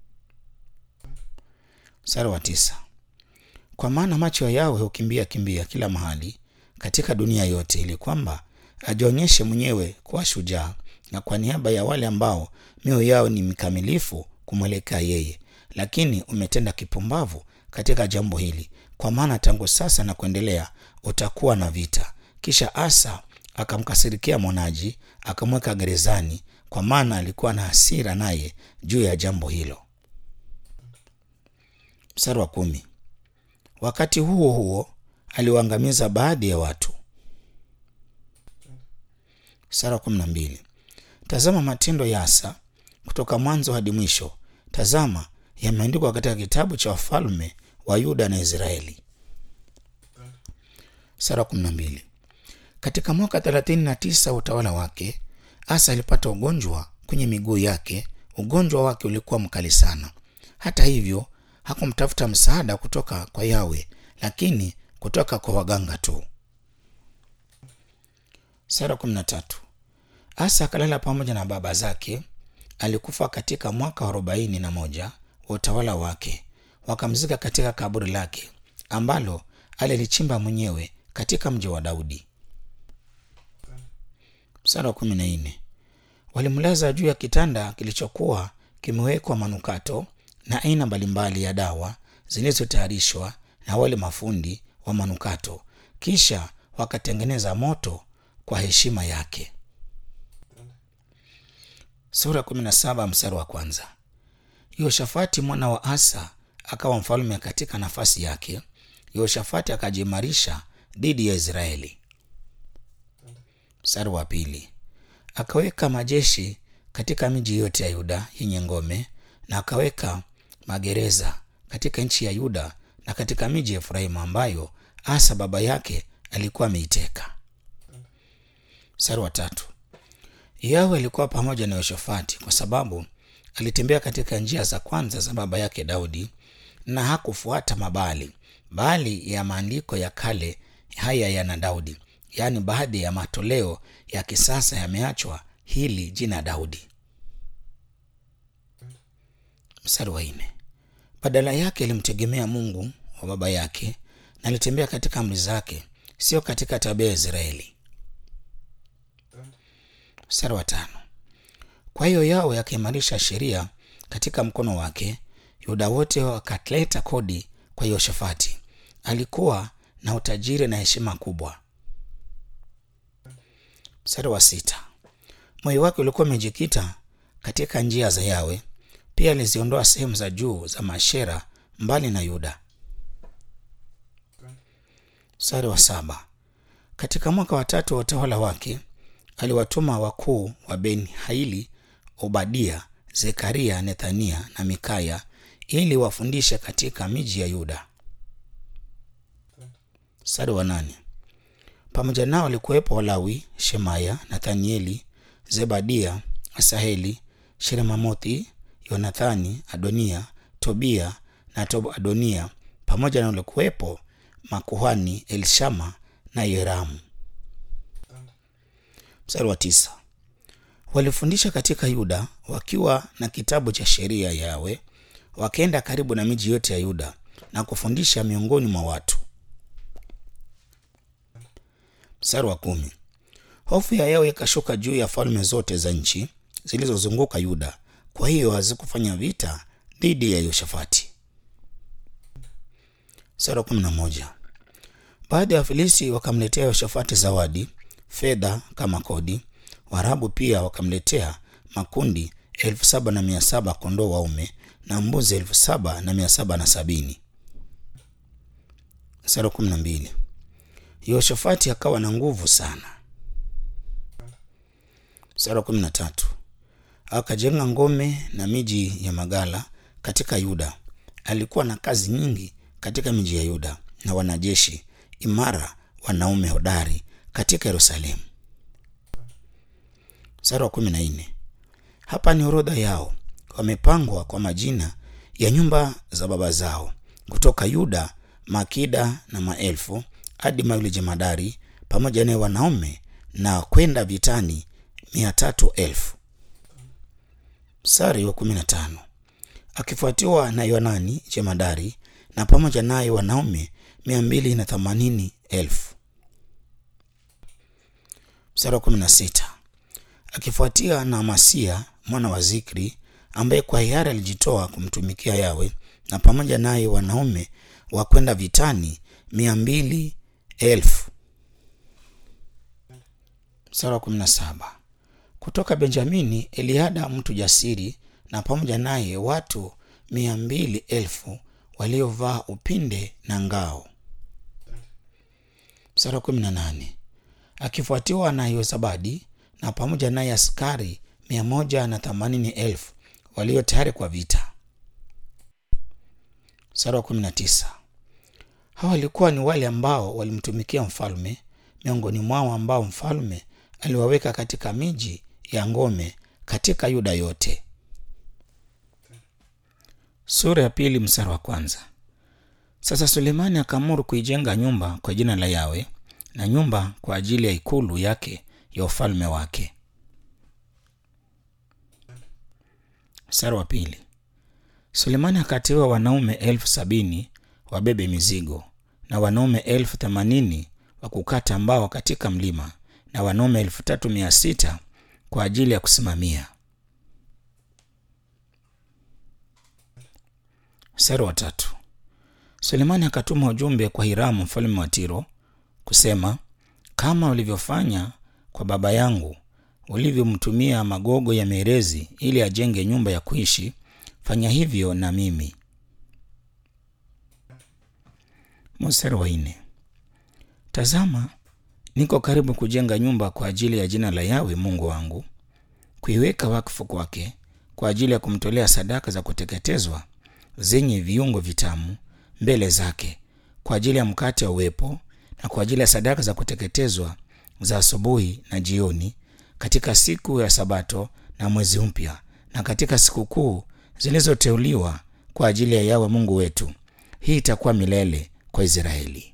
Mstari wa tisa. Kwa maana macho ya Yawe hukimbia kimbia kila mahali katika dunia yote, ili kwamba ajionyeshe mwenyewe kuwa shujaa, na kwa niaba ya wale ambao mioyo yao ni mikamilifu kumwelekea yeye. Lakini umetenda kipumbavu katika jambo hili, kwa maana tangu sasa na kuendelea utakuwa na vita. Kisha Asa akamkasirikia mwonaji, akamweka gerezani, kwa maana alikuwa na hasira naye juu ya jambo hilo. Mstari wa kumi. Wakati huo huo aliwaangamiza baadhi ya watu. Mstari wa kumi na mbili. Tazama matendo ya Asa kutoka mwanzo hadi mwisho, tazama yameandikwa katika kitabu cha wafalme wa Yuda na Israeli. Mstari wa kumi na mbili. Katika mwaka 39 utawala wake, Asa alipata ugonjwa kwenye miguu yake. Ugonjwa wake ulikuwa mkali sana. Hata hivyo, hakumtafuta msaada kutoka kwa Yawe, lakini kutoka kwa waganga tu. Sura 13. Asa akalala pamoja na baba zake. Alikufa katika mwaka wa arobaini na moja wa utawala wake. Wakamzika katika kaburi lake ambalo alilichimba mwenyewe katika mji wa Daudi. Mstari wa kumi na nne. Walimlaza juu ya kitanda kilichokuwa kimewekwa manukato na aina mbalimbali ya dawa zilizotayarishwa na wale mafundi wa manukato, kisha wakatengeneza moto kwa heshima yake. Sura 17 mstari wa kwanza. Yehoshafati mwana wa Asa akawa mfalme katika nafasi yake. Yehoshafati akajiimarisha dhidi ya Israeli. Mstari wa pili. Akaweka majeshi katika miji yote ya Yuda yenye ngome, na akaweka magereza katika nchi ya Yuda na katika miji ya Efraimu ambayo Asa baba yake alikuwa ameiteka. Mstari wa tatu. Yawe alikuwa pamoja na Yehoshafati kwa sababu alitembea katika njia za kwanza za baba yake Daudi na hakufuata mabali bali ya maandiko ya kale haya yana Daudi, yaani baadhi ya matoleo ya kisasa yameachwa hili jina Daudi. Mstari wa nne. Badala yake alimtegemea Mungu wa baba yake na alitembea katika amri zake, sio katika tabia ya Israeli. Mstari wa tano. Kwa hiyo Yawe akaimarisha sheria katika mkono wake, Yuda wote wakaleta kodi kwa Yehoshafati. Alikuwa na utajiri na heshima kubwa. Mstari wa sita. Moyo wake ulikuwa umejikita katika njia za Yawe. Pia aliziondoa sehemu za juu za Mashera mbali na Yuda. Mstari wa saba. Katika mwaka wa tatu wa utawala wake aliwatuma wakuu wa Ben Haili, Obadia, Zekaria, Nethania na Mikaya ili wafundishe katika miji ya Yuda. Mstari wa nane. Pamoja nao walikuwepo Walawi, Shemaya, Nathanieli, Zebadia, Asaheli, Sheremamothi, Yonathani, Adonia, Tobia na Tob Adonia, pamoja na walikuwepo makuhani Elshama na Yeramu. Mstari wa tisa. Walifundisha katika Yuda wakiwa na kitabu cha sheria yawe, wakaenda karibu na miji yote ya Yuda na kufundisha miongoni mwa watu. Mstari wa kumi. Hofu ya Yawe ikashuka juu ya falme zote za nchi zilizozunguka Yuda, kwa hiyo hazikufanya vita dhidi ya Yehoshafati. Mstari wa kumi na moja. Baadhi ya Wafilisti wakamletea Yehoshafati zawadi, fedha kama kodi. Waarabu pia wakamletea makundi elfu saba na mia saba kondoo waume na mbuzi elfu saba na mia saba na sabini. Mstari wa kumi na mbili. Yehoshafati akawa na nguvu sana. Mstari wa kumi na tatu. Akajenga ngome na miji ya magala katika Yuda. Alikuwa na kazi nyingi katika miji ya Yuda na wanajeshi imara wanaume hodari katika Yerusalemu. Mstari wa kumi na nne. Hapa ni orodha yao, wamepangwa kwa majina ya nyumba za baba zao, kutoka Yuda makida na maelfu hadi mawili jemadari pamoja naye wanaume na kwenda vitani mia tatu elfu. Mstari wa kumi na tano. Akifuatiwa na Yonani jemadari na pamoja naye wanaume mia mbili na themanini elfu. Mstari wa kumi na sita. Akifuatia na Amasia mwana wa Zikri ambaye kwa hiari alijitoa kumtumikia Yawe na pamoja naye wanaume wa kwenda vitani mia mbili elfu. Mstari wa kumi na saba. Kutoka Benjamini Eliada mtu jasiri na pamoja naye watu mia mbili elfu waliovaa upinde na ngao. Mstari wa kumi na nane. Akifuatiwa na Yozabadi na pamoja naye askari mia moja na themanini elfu walio tayari kwa vita. Mstari wa kumi na tisa. Hawa walikuwa ni wale ambao walimtumikia mfalme miongoni mwao ambao mfalme aliwaweka katika miji ya ngome katika Yuda yote. Sura ya pili mstari wa kwanza. Sasa Sulemani akaamuru kuijenga nyumba kwa jina la Yawe na nyumba kwa ajili ya ikulu yake ya ufalme wake. Mstari wa pili. Sulemani akateua wanaume elfu sabini wabebe mizigo na wanaume elfu themanini wa kukata mbao katika mlima na wanaume elfu tatu mia sita kwa ajili ya kusimamia. Mstari wa tatu. Sulemani akatuma ujumbe kwa Hiramu mfalme wa Tiro kusema, kama ulivyofanya kwa baba yangu, ulivyomtumia magogo ya merezi ili ajenge nyumba ya kuishi, fanya hivyo na mimi. Mstari wa nne. Tazama, niko karibu kujenga nyumba kwa ajili ya jina la Yawe Mungu wangu, kuiweka wakfu kwake kwa ajili ya kumtolea sadaka za kuteketezwa zenye viungo vitamu mbele zake, kwa ajili ya mkate wa uwepo na kwa ajili ya sadaka za kuteketezwa za asubuhi na jioni, katika siku ya Sabato na mwezi mpya, na katika sikukuu zilizoteuliwa kwa ajili ya Yawe Mungu wetu. Hii itakuwa milele kwa Israeli.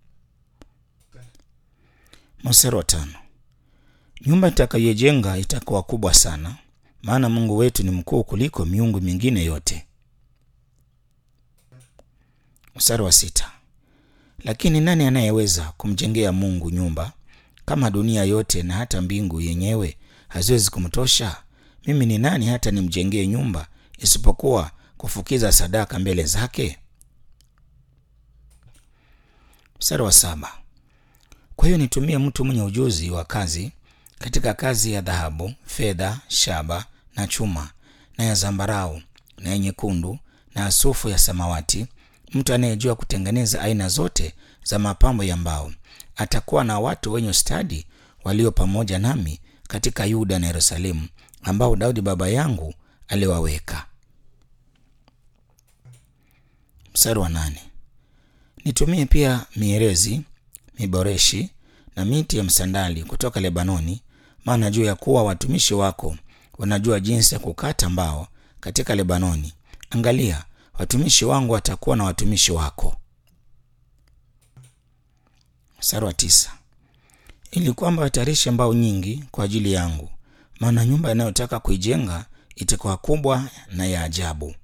Mstari wa tano. Nyumba itakayojenga itakuwa kubwa sana, maana Mungu wetu ni mkuu kuliko miungu mingine yote. Mstari wa sita. Lakini nani anayeweza kumjengea Mungu nyumba kama dunia yote na hata mbingu yenyewe haziwezi kumtosha? Mimi ni nani hata nimjengee nyumba isipokuwa kufukiza sadaka mbele zake? Mstari wa saba. Kwa hiyo nitumie mtu mwenye ujuzi wa kazi katika kazi ya dhahabu, fedha, shaba na chuma na ya zambarau na ya nyekundu na asufu ya samawati, mtu anayejua kutengeneza aina zote za mapambo ya mbao. Atakuwa na watu wenye stadi walio pamoja nami katika Yuda na Yerusalemu, ambao Daudi baba yangu aliwaweka. Mstari wa nane. Nitumie pia mierezi, miboreshi na miti ya msandali kutoka Lebanoni, maana juu ya kuwa watumishi wako wanajua jinsi ya kukata mbao katika Lebanoni. Angalia, watumishi wangu watakuwa na watumishi wako. Mstari wa tisa. Ili kwamba watayarishe mbao nyingi kwa ajili yangu, maana nyumba inayotaka kuijenga itakuwa kubwa na ya ajabu.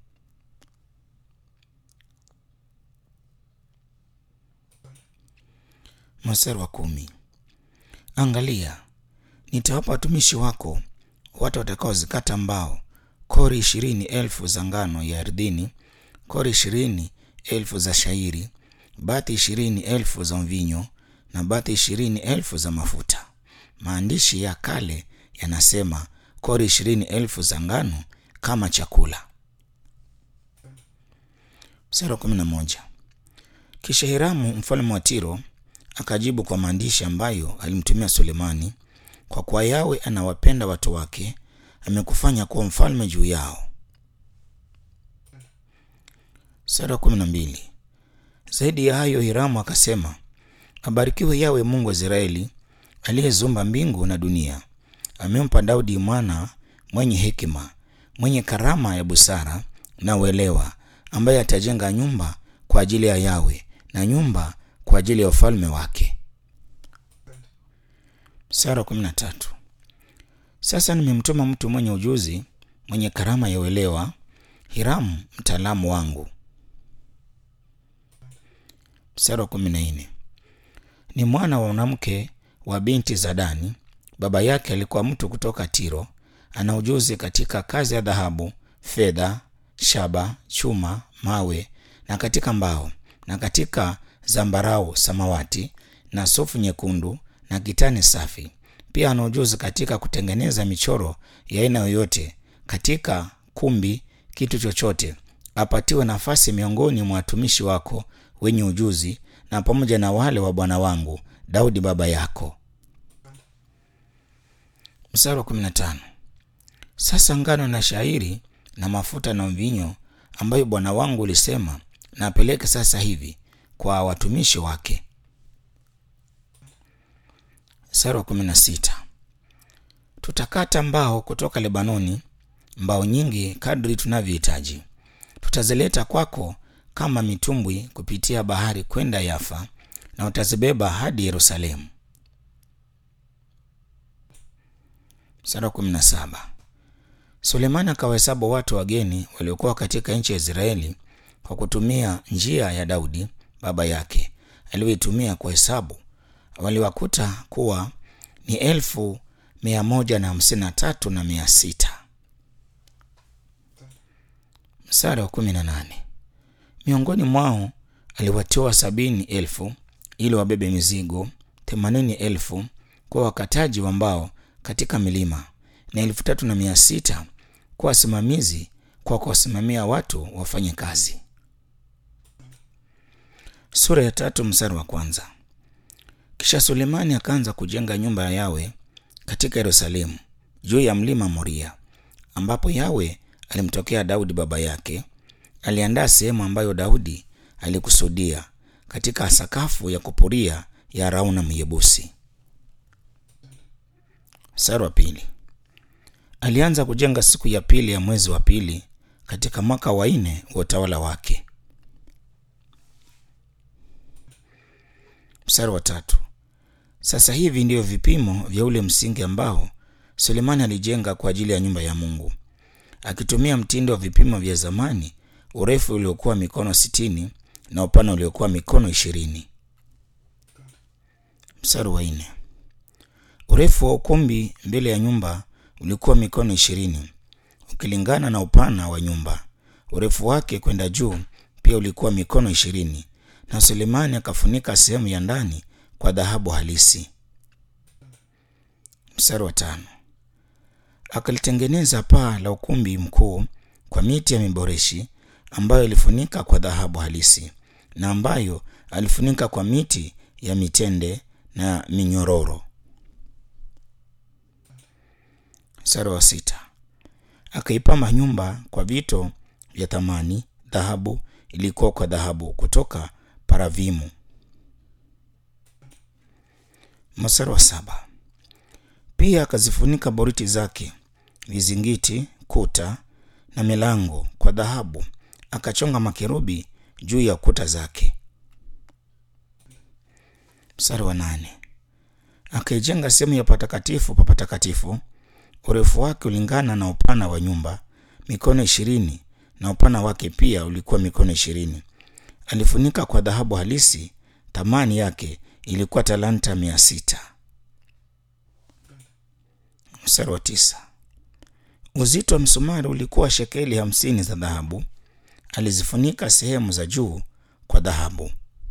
Mstari wa kumi. Angalia, nitawapa watumishi wako watu watakaozikata mbao, kori ishirini elfu za ngano ya ardhini, kori ishirini elfu za shairi, bati ishirini elfu za mvinyo na bati ishirini elfu za mafuta. Maandishi ya kale yanasema kori ishirini elfu za ngano kama chakula. Mstari wa kumi na moja. Kisha Hiramu mfalme wa Tiro akajibu kwa maandishi ambayo alimtumia Sulemani, kwa kuwa Yawe anawapenda watu wake, amekufanya kuwa mfalme juu yao. Sura kumi na mbili. Zaidi ya hayo, Hiramu akasema, abarikiwe Yawe Mungu wa Israeli, aliyezumba mbingu na dunia. Amempa Daudi mwana mwenye hekima, mwenye karama ya busara na uelewa, ambaye atajenga nyumba kwa ajili ya Yawe na nyumba kwa ajili ya ufalme wake. Sura kumi na tatu. Sasa nimemtuma mtu mwenye ujuzi, mwenye karama ya uelewa, Hiramu mtaalamu wangu. Sura kumi na nne. Ni mwana wa mwanamke wa binti za Dani. Baba yake alikuwa mtu kutoka Tiro. Ana ujuzi katika kazi ya dhahabu, fedha, shaba, chuma, mawe na katika mbao na katika zambarau samawati na sufu nyekundu na kitani safi. Pia ana ujuzi katika kutengeneza michoro ya aina yoyote katika kumbi, kitu chochote. Apatiwe nafasi miongoni mwa watumishi wako wenye ujuzi na pamoja na wale wa bwana wangu Daudi baba yako. Mstari wa 15. Sasa ngano na shairi na mafuta na mvinyo ambayo bwana wangu ulisema na apeleke sasa hivi kwa watumishi wake. Mstari wa kumi na sita tutakata mbao kutoka Lebanoni, mbao nyingi kadri tunavyohitaji. Tutazileta kwako kama mitumbwi kupitia bahari kwenda Yafa, na utazibeba hadi Yerusalemu. Mstari wa kumi na saba Sulemani akawahesabu watu wageni waliokuwa katika nchi ya Israeli kwa kutumia njia ya Daudi baba yake aliyoitumia kuhesabu. Waliwakuta kuwa ni elfu mia moja na hamsini na tatu na mia sita. Mstari wa kumi na nane miongoni mwao aliwatoa sabini elfu ili wabebe mizigo, themanini elfu kwa wakataji wa mbao katika milima na elfu tatu na mia sita kwa wasimamizi kwa kuwasimamia watu wafanye kazi. Sura ya tatu mstari wa kwanza. Kisha Sulemani akaanza kujenga nyumba ya Yawe katika Yerusalemu juu ya mlima Moria, ambapo Yawe alimtokea Daudi baba yake. Aliandaa sehemu ambayo Daudi alikusudia katika sakafu ya kupuria ya Arauna Myebusi. Mstari wa pili. Alianza kujenga siku ya pili ya mwezi wa pili katika mwaka wa nne wa utawala wake. Mstari wa tatu. Sasa hivi ndiyo vipimo vya ule msingi ambao Sulemani alijenga kwa ajili ya nyumba ya Mungu, akitumia mtindo wa vipimo vya zamani, urefu uliokuwa mikono sitini na upana uliokuwa mikono ishirini. Mstari wa nne. Urefu wa ukumbi mbele ya nyumba ulikuwa mikono ishirini ukilingana na upana wa nyumba. Urefu wake kwenda juu pia ulikuwa mikono ishirini na Sulemani akafunika sehemu ya ndani kwa dhahabu halisi. Mstari wa tano. Akalitengeneza paa la ukumbi mkuu kwa miti ya miboreshi ambayo alifunika kwa dhahabu halisi na ambayo alifunika kwa miti ya mitende na minyororo. Mstari wa sita. Akaipamba nyumba kwa vito vya thamani, dhahabu ilikuwa kwa dhahabu kutoka Paravimu. Mstari wa saba. Pia akazifunika boriti zake, vizingiti, kuta na milango kwa dhahabu, akachonga makerubi juu ya kuta zake. Mstari wa nane. Akaijenga sehemu ya patakatifu pa patakatifu urefu wake ulingana na upana wa nyumba mikono ishirini na upana wake pia ulikuwa mikono ishirini. Alifunika kwa dhahabu halisi, thamani yake ilikuwa talanta mia sita. Mstari wa tisa. Uzito wa msumari ulikuwa shekeli hamsini za dhahabu. Alizifunika sehemu za juu kwa dhahabu.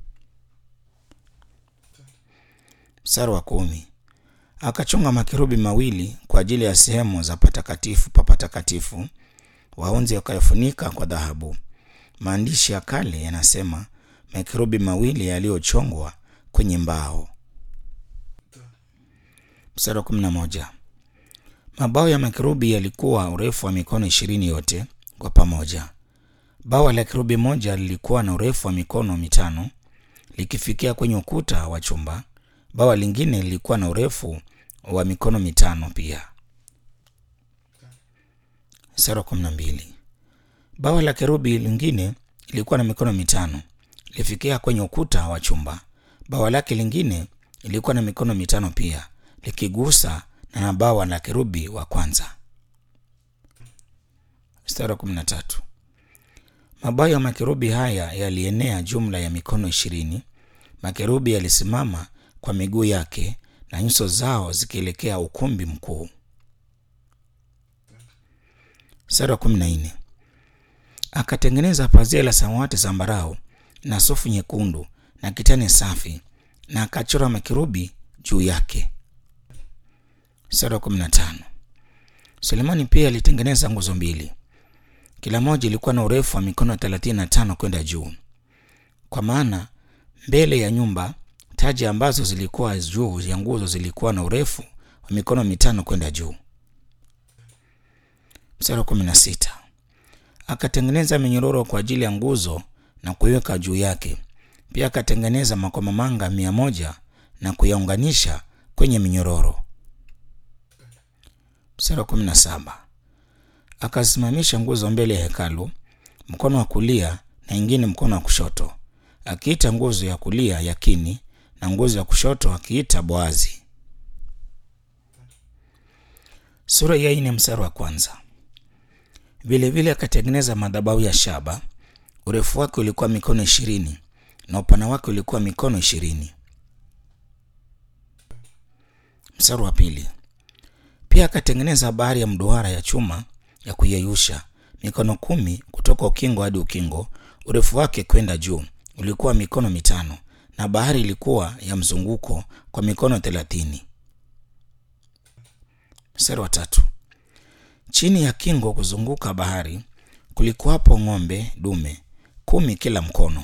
Mstari wa kumi. Akachonga makerubi mawili kwa ajili ya sehemu za patakatifu pa patakatifu, waunzi wakayafunika kwa dhahabu. Maandishi ya kale yanasema makerubi mawili yaliyochongwa kwenye mbao. Mstari wa kumi na moja. Mabao ya makerubi yalikuwa urefu wa mikono ishirini yote kwa pamoja. Bawa la kerubi moja lilikuwa na urefu wa mikono mitano likifikia kwenye ukuta wa chumba. Bawa lingine lilikuwa na urefu wa mikono mitano pia. Mstari wa kumi na mbili. Bawa la kerubi lingine lilikuwa na mikono mitano lifikia kwenye ukuta wa chumba. Bawa lake lingine lilikuwa na mikono mitano pia likigusa na bawa la kerubi wa kwanza. Mstari wa kumi na tatu. Mabawa ya makerubi haya yalienea jumla ya mikono ishirini. Makerubi yalisimama kwa miguu yake na nyuso zao zikielekea ukumbi mkuu. Mstari wa kumi na nne. Akatengeneza pazia la samawati zambarau na sufu nyekundu na kitani safi na akachora makerubi juu yake. Mstari wa kumi na tano. Sulemani pia alitengeneza nguzo mbili, kila moja ilikuwa na urefu wa mikono thelathini na tano kwenda juu, kwa maana mbele ya nyumba taji ambazo zilikuwa juu ya nguzo zilikuwa na urefu wa mikono mitano kwenda juu. Mstari wa kumi na sita. Akatengeneza minyororo kwa ajili ya nguzo na kuiweka juu yake. Pia akatengeneza makomamanga mia moja na kuyaunganisha kwenye minyororo. Mstari wa kumi na saba akasimamisha nguzo mbele ya hekalu, mkono wa kulia na ingine mkono wa kushoto, akiita nguzo ya kulia Yakini na nguzo ya kushoto akiita Boazi. Sura ya nne mstari wa kwanza. Vilevile akatengeneza madhabahu ya shaba, urefu wake ulikuwa mikono ishirini na upana wake ulikuwa mikono ishirini. Mstari wa pili. Pia akatengeneza bahari ya mduara ya chuma ya kuyeyusha mikono kumi kutoka ukingo hadi ukingo, urefu wake kwenda juu ulikuwa mikono mitano, na bahari ilikuwa ya mzunguko kwa mikono thelathini. Mstari wa tatu. Chini ya kingo kuzunguka bahari kulikuwapo ng'ombe dume kumi kila mkono.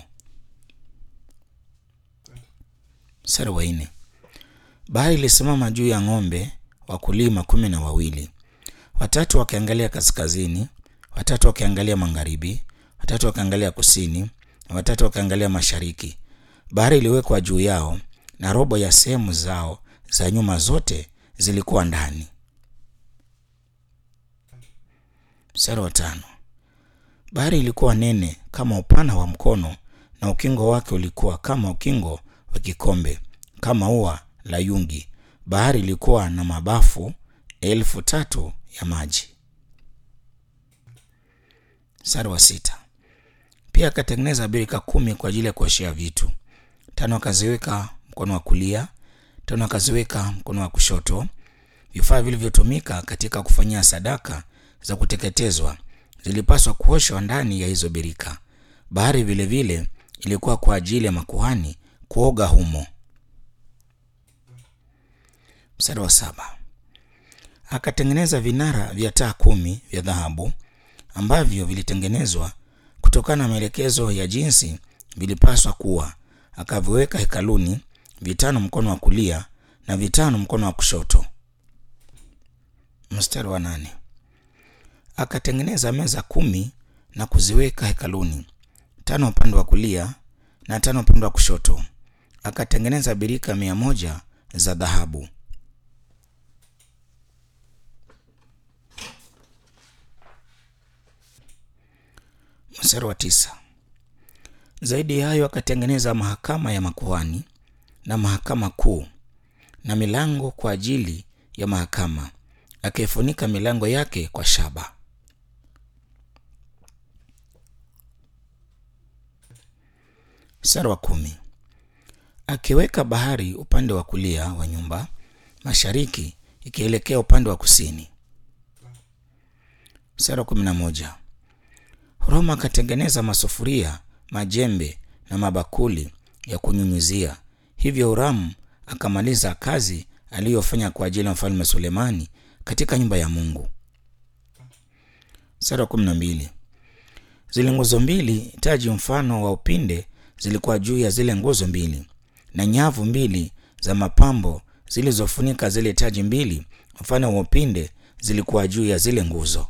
Mstari wa nne. Bahari ilisimama juu ya ng'ombe wakulima kumi na wawili, watatu wakiangalia kaskazini, watatu wakiangalia magharibi, watatu wakiangalia kusini na watatu wakiangalia mashariki. Bahari iliwekwa juu yao na robo ya sehemu zao za nyuma zote zilikuwa ndani. Mstari wa tano. Bahari ilikuwa nene kama upana wa mkono na ukingo wake ulikuwa kama ukingo wa kikombe, kama ua la yungi. Bahari ilikuwa na mabafu elfu tatu ya maji. Mstari wa sita. Pia akatengeneza birika kumi kwa ajili ya kuoshea vitu, tano akaziweka mkono wa kulia, tano akaziweka mkono wa kushoto. Vifaa vilivyotumika katika kufanyia sadaka za kuteketezwa zilipaswa kuoshwa ndani ya hizo birika. Bahari vilevile vile ilikuwa kwa ajili ya makuhani kuoga humo. Mstari wa saba. Akatengeneza vinara vya taa kumi vya dhahabu ambavyo vilitengenezwa kutokana na maelekezo ya jinsi vilipaswa kuwa. Akaviweka hekaluni, vitano mkono wa kulia na vitano mkono wa kushoto. Mstari wa nane. Akatengeneza meza kumi na kuziweka hekaluni, tano upande wa kulia na tano upande wa kushoto. Akatengeneza birika mia moja za dhahabu. Mstari wa tisa. Zaidi ya hayo akatengeneza mahakama ya makuhani na mahakama kuu na milango kwa ajili ya mahakama, akaifunika milango yake kwa shaba. Mstari wa kumi. Akiweka bahari upande wa kulia wa nyumba, mashariki ikielekea upande wa kusini. Mstari wa kumi na moja. Roma akatengeneza masufuria, majembe na mabakuli ya kunyunyizia. Hivyo Huramu akamaliza kazi aliyofanya kwa ajili ya mfalme Sulemani katika nyumba ya Mungu. Mstari wa kumi na mbili. Zile nguzo mbili taji mfano wa upinde zilikuwa juu ya zile nguzo mbili, na nyavu mbili za mapambo zilizofunika zile taji mbili mfano wa upinde zilikuwa juu ya zile nguzo.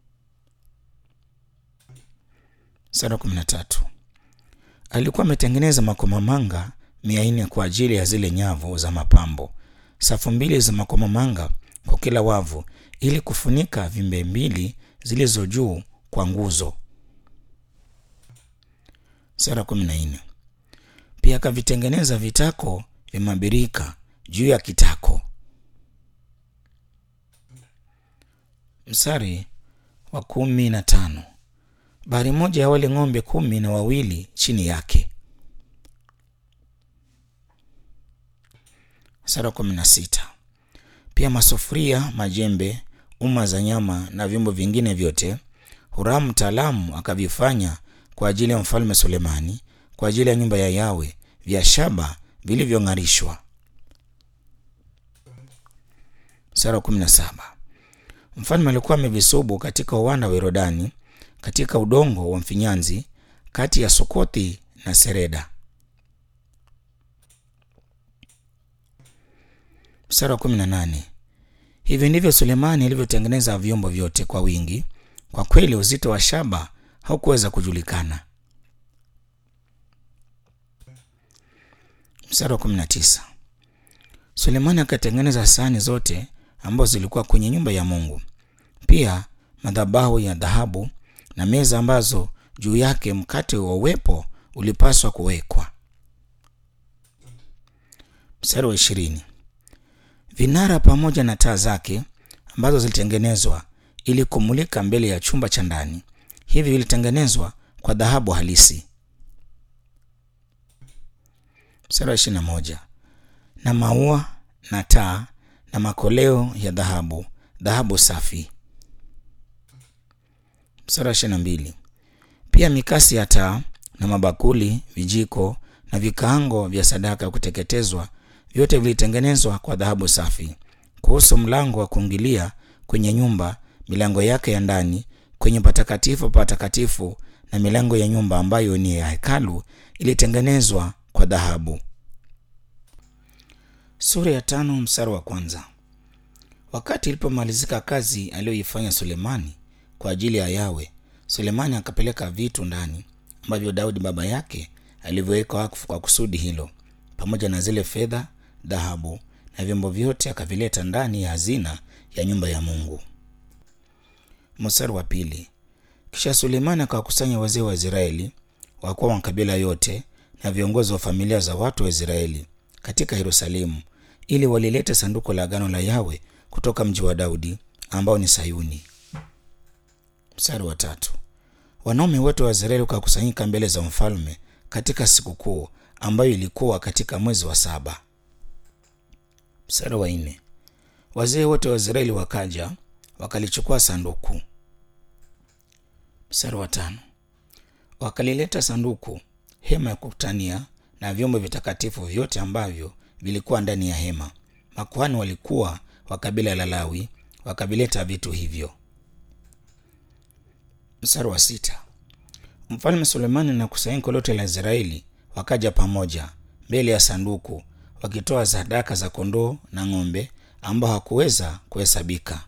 Mstari wa kumi na tatu. Alikuwa ametengeneza makomamanga mia nne kwa ajili ya zile nyavu za mapambo, safu mbili za makomamanga kwa kila wavu, ili kufunika vimbe mbili zilizo juu kwa nguzo. Mstari wa kumi na nne. Pia akavitengeneza vitako vya mabirika juu ya kitako. Mstari wa kumi na tano. Bahari moja ya wale ng'ombe kumi na wawili chini yake. Mstari wa kumi na sita. Pia masufuria, majembe, uma za nyama na vyombo vingine vyote Huramu mtaalamu akavifanya kwa ajili ya mfalme Sulemani kwa ajili ya nyumba ya Yawe vya shaba vilivyong'arishwa. Mstari wa kumi na saba. Mfalme alikuwa amevisubu katika uwanda wa Yorodani katika udongo wa mfinyanzi kati ya Sukothi na Sereda. Mstari wa kumi na nane. Hivi ndivyo Sulemani alivyotengeneza vyombo vyote kwa wingi. Kwa kweli uzito wa shaba haukuweza kujulikana. Mstari wa kumi na tisa. Sulemani akatengeneza sahani zote ambazo zilikuwa kwenye nyumba ya Mungu, pia madhabahu ya dhahabu na meza ambazo juu yake mkate wa uwepo ulipaswa kuwekwa. Mstari wa ishirini. Vinara pamoja na taa zake ambazo zilitengenezwa ili kumulika mbele ya chumba cha ndani, hivi vilitengenezwa kwa dhahabu halisi. Mstari wa ishirini na moja. Na maua na taa na makoleo ya dhahabu, dhahabu safi. Mstari wa ishirini na mbili. Pia mikasi ya taa na mabakuli, vijiko na vikaango vya sadaka ya kuteketezwa vyote vilitengenezwa kwa dhahabu safi. Kuhusu mlango wa kuingilia kwenye nyumba, milango yake ya ndani kwenye patakatifu patakatifu na milango ya nyumba ambayo ni ya hekalu ilitengenezwa kwa dhahabu. Sura ya tano mstari wa kwanza. Wakati ilipomalizika kazi aliyoifanya Sulemani kwa ajili ya Yawe, Sulemani akapeleka vitu ndani ambavyo Daudi baba yake alivyoweka wakfu kwa kusudi hilo, pamoja na zile fedha, dhahabu na vyombo vyote akavileta ndani ya hazina ya nyumba ya Mungu. Mstari wa pili. Kisha Sulemani akawakusanya wazee wa Israeli, wakuu wa makabila yote na viongozi wa familia za watu wa Israeli katika Yerusalemu, ili walilete sanduku la agano la Yawe kutoka mji wa Daudi ambao ni Sayuni. Mstari wa tatu. Wanaume wote wa Israeli wakakusanyika mbele za mfalme katika sikukuu ambayo ilikuwa katika mwezi wa saba. Mstari wa nne. Wazee wote wa Israeli wakaja wakalichukua sanduku. Mstari wa tano. Wakalileta sanduku, hema ya kukutania na vyombo vitakatifu vyote ambavyo vilikuwa ndani ya hema. Makuhani walikuwa wa kabila la Lawi wakavileta vitu hivyo. Mstari wa sita. Mfalme Sulemani na kusanyiko lote la Israeli wakaja pamoja mbele ya sanduku wakitoa sadaka za kondoo na ng'ombe ambao hakuweza kuhesabika.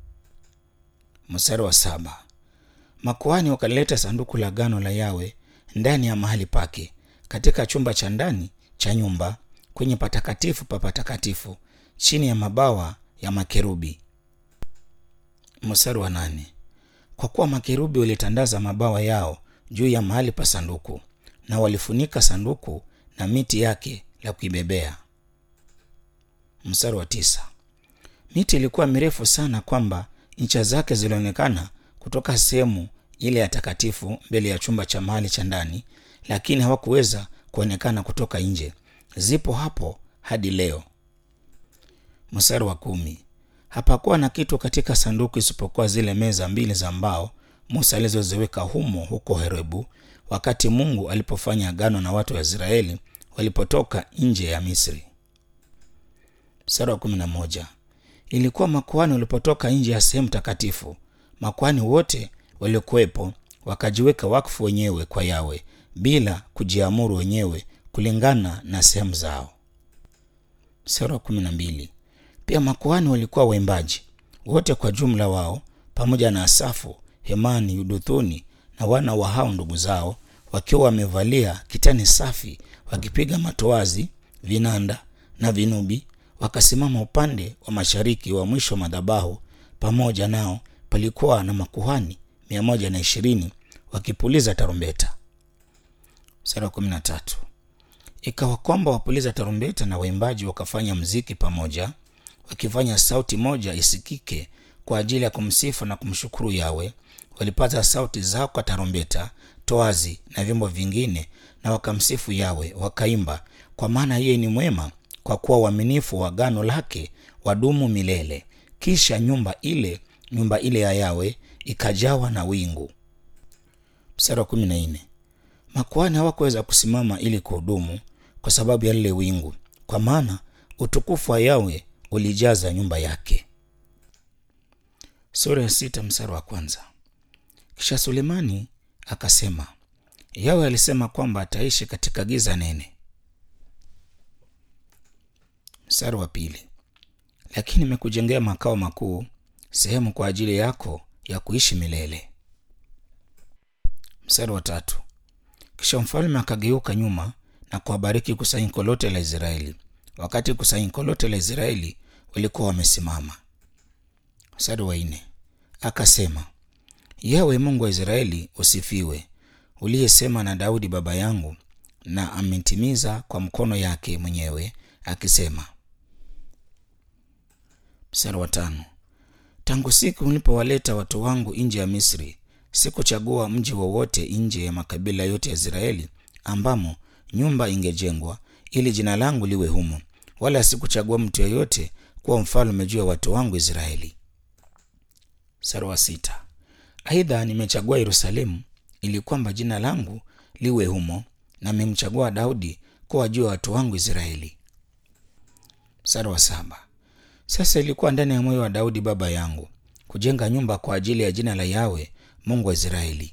Mstari wa saba. Makuhani wakalileta sanduku la agano la Yawe ndani ya mahali pake katika chumba cha ndani cha nyumba kwenye patakatifu pa patakatifu chini ya mabawa ya makerubi. Mstari wa nane. Kwa kuwa makerubi walitandaza mabawa yao juu ya mahali pa sanduku na walifunika sanduku na miti yake la kuibebea. Mstari wa tisa. Miti ilikuwa mirefu sana kwamba ncha zake zilionekana kutoka sehemu ile ya takatifu mbele ya chumba cha mahali cha ndani, lakini hawakuweza kuonekana kutoka nje. Zipo hapo hadi leo. Mstari wa kumi. Hapakuwa na kitu katika sanduku isipokuwa zile meza mbili za mbao Musa alizoziweka humo huko Horebu, wakati Mungu alipofanya agano na watu wa Israeli walipotoka nje ya Misri. Mstari wa kumi na moja. Ilikuwa makuhani walipotoka nje ya sehemu takatifu, makuhani wote waliokuwepo wakajiweka wakfu wenyewe kwa Yawe bila kujiamuru wenyewe kulingana na sehemu zao. Mstari wa kumi na mbili. Pia makuhani walikuwa waimbaji wote kwa jumla wao pamoja na Asafu, Hemani, Yuduthuni na wana wa hao ndugu zao wakiwa wamevalia kitani safi, wakipiga matoazi, vinanda na vinubi, wakasimama upande wa mashariki wa mwisho wa madhabahu. Pamoja nao palikuwa na makuhani mia moja na ishirini wakipuliza tarumbeta. Mstari wa kumi na tatu. Ikawa kwamba wapuliza tarumbeta na waimbaji wakafanya mziki pamoja, wakifanya sauti moja isikike kwa ajili ya kumsifu na kumshukuru Yawe. Walipaza sauti zao kwa tarumbeta, toazi na vyombo vingine, na wakamsifu Yawe, wakaimba, kwa maana yeye ni mwema, kwa kuwa uaminifu wa agano lake wadumu milele. Kisha nyumba ile nyumba ile ya Yawe ikajawa na wingu. Mstari wa kumi na nne. Makuhani hawakuweza kusimama ili kuhudumu kwa sababu ya lile wingu, kwa maana utukufu wa Yawe ulijaza nyumba yake. Sura ya sita mstari wa kwanza. Kisha Sulemani akasema, Yawe alisema kwamba ataishi katika giza nene. Mstari wa pili. Lakini nimekujengea makao makuu, sehemu kwa ajili yako ya kuishi milele. Mstari wa tatu. Kisha mfalme akageuka nyuma na kuwabariki kusanyiko lote la Israeli, wakati kusanyiko lote la Israeli walikuwa wamesimama. Mstari wa nne akasema, Yawe Mungu wa Israeli usifiwe, uliyesema na Daudi baba yangu, na ametimiza kwa mkono yake mwenyewe akisema. Mstari wa tano tangu siku nilipowaleta watu wangu nje ya Misri, sikuchagua mji wowote nje ya makabila yote ya Israeli ambamo nyumba ingejengwa ili jina langu liwe humo, wala sikuchagua mtu yeyote kuwa mfalme juu ya watu wangu Israeli. Mstari wa sita aidha nimechagua Yerusalemu ili kwamba jina langu liwe humo, na nimemchagua Daudi kuwa juu ya watu wangu Israeli. Mstari wa saba sasa ilikuwa ndani ya moyo wa Daudi baba yangu kujenga nyumba kwa ajili ya jina la Yawe Mungu wa Israeli.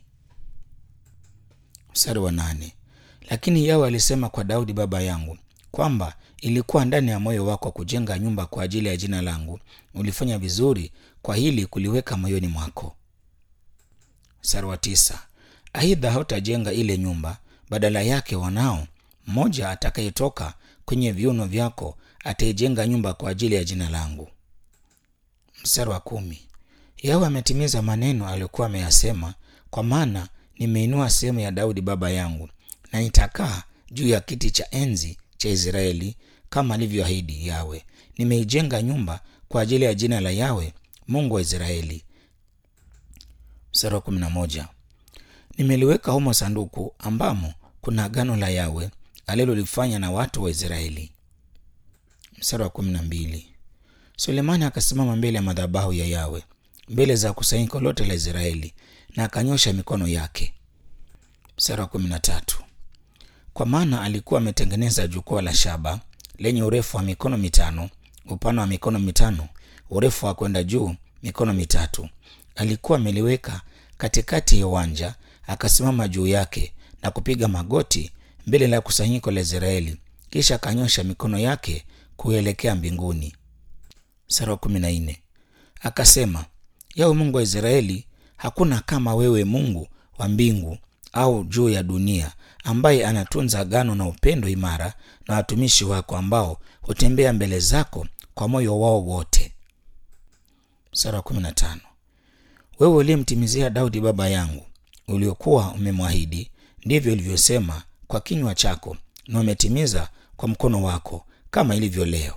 Mstari wa nane lakini Yawe alisema kwa Daudi baba yangu kwamba ilikuwa ndani ya moyo wako kujenga nyumba kwa ajili ya jina langu. Ulifanya vizuri kwa hili kuliweka moyoni mwako. Mstari wa tisa aidha hautajenga ile nyumba, badala yake wanao mmoja atakayetoka kwenye viuno vyako ataijenga nyumba kwa ajili ya jina langu. Mstari wa kumi Yawe ametimiza maneno aliyokuwa ameyasema, kwa maana nimeinua sehemu ya Daudi baba yangu, na nitakaa juu ya kiti cha enzi cha Israeli kama alivyoahidi Yawe. Nimeijenga nyumba kwa ajili ya jina la Yawe Mungu wa Israeli. Mstari wa kumi na moja nimeliweka humo sanduku ambamo kuna agano la Yawe alilolifanya na watu wa Israeli. Mstari wa kumi na mbili Sulemani akasimama mbele ya madhabahu ya Yawe mbele za kusanyiko lote la Israeli na akanyosha mikono yake. Mstari wa kumi na tatu kwa maana alikuwa ametengeneza jukwaa la shaba lenye urefu wa mikono mitano, upana wa mikono mitano, urefu wa kwenda juu mikono mitatu. Alikuwa ameliweka katikati ya uwanja, akasimama juu yake na kupiga magoti mbele la kusanyiko la Israeli, kisha akanyosha mikono yake kuelekea mbinguni. Mstari wa kumi na nne akasema, Yawe Mungu wa Israeli, hakuna kama wewe, Mungu wa mbingu au juu ya dunia, ambaye anatunza agano na upendo imara na watumishi wako ambao hutembea mbele zako kwa moyo wao wote. Mstari wa kumi na tano wewe uliyemtimizia Daudi baba yangu uliokuwa umemwahidi, ndivyo ulivyosema kwa kinywa chako, na umetimiza kwa mkono wako, kama ilivyo leo.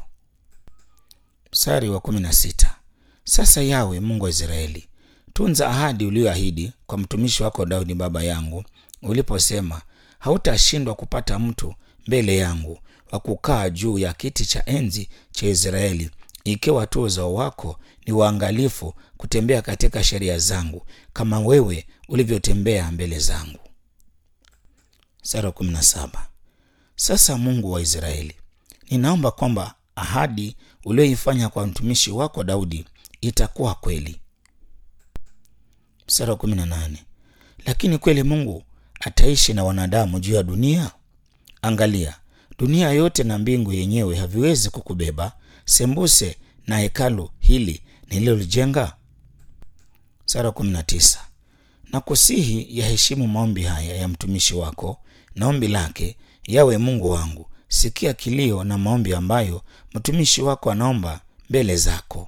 Mstari wa kumi na sita sasa Yawe Mungu wa Israeli, tunza ahadi uliyoahidi kwa mtumishi wako Daudi baba yangu, uliposema hautashindwa kupata mtu mbele yangu wa kukaa juu ya kiti cha enzi cha Israeli, ikiwa tu uzao wako ni waangalifu kutembea katika sheria zangu kama wewe ulivyotembea mbele zangu. Sura kumi na saba. Sasa Mungu wa Israeli, ninaomba kwamba ahadi uliyoifanya kwa mtumishi wako Daudi itakuwa kweli. Sura kumi na nane. Lakini kweli Mungu ataishi na wanadamu juu ya dunia? Angalia, dunia yote na mbingu yenyewe haviwezi kukubeba sembuse na hekalu hili nililolijenga. Sura kumi na tisa. Na kusihi yaheshimu maombi haya ya mtumishi wako na ombi lake, yawe Mungu wangu, sikia kilio na maombi ambayo mtumishi wako anaomba mbele zako.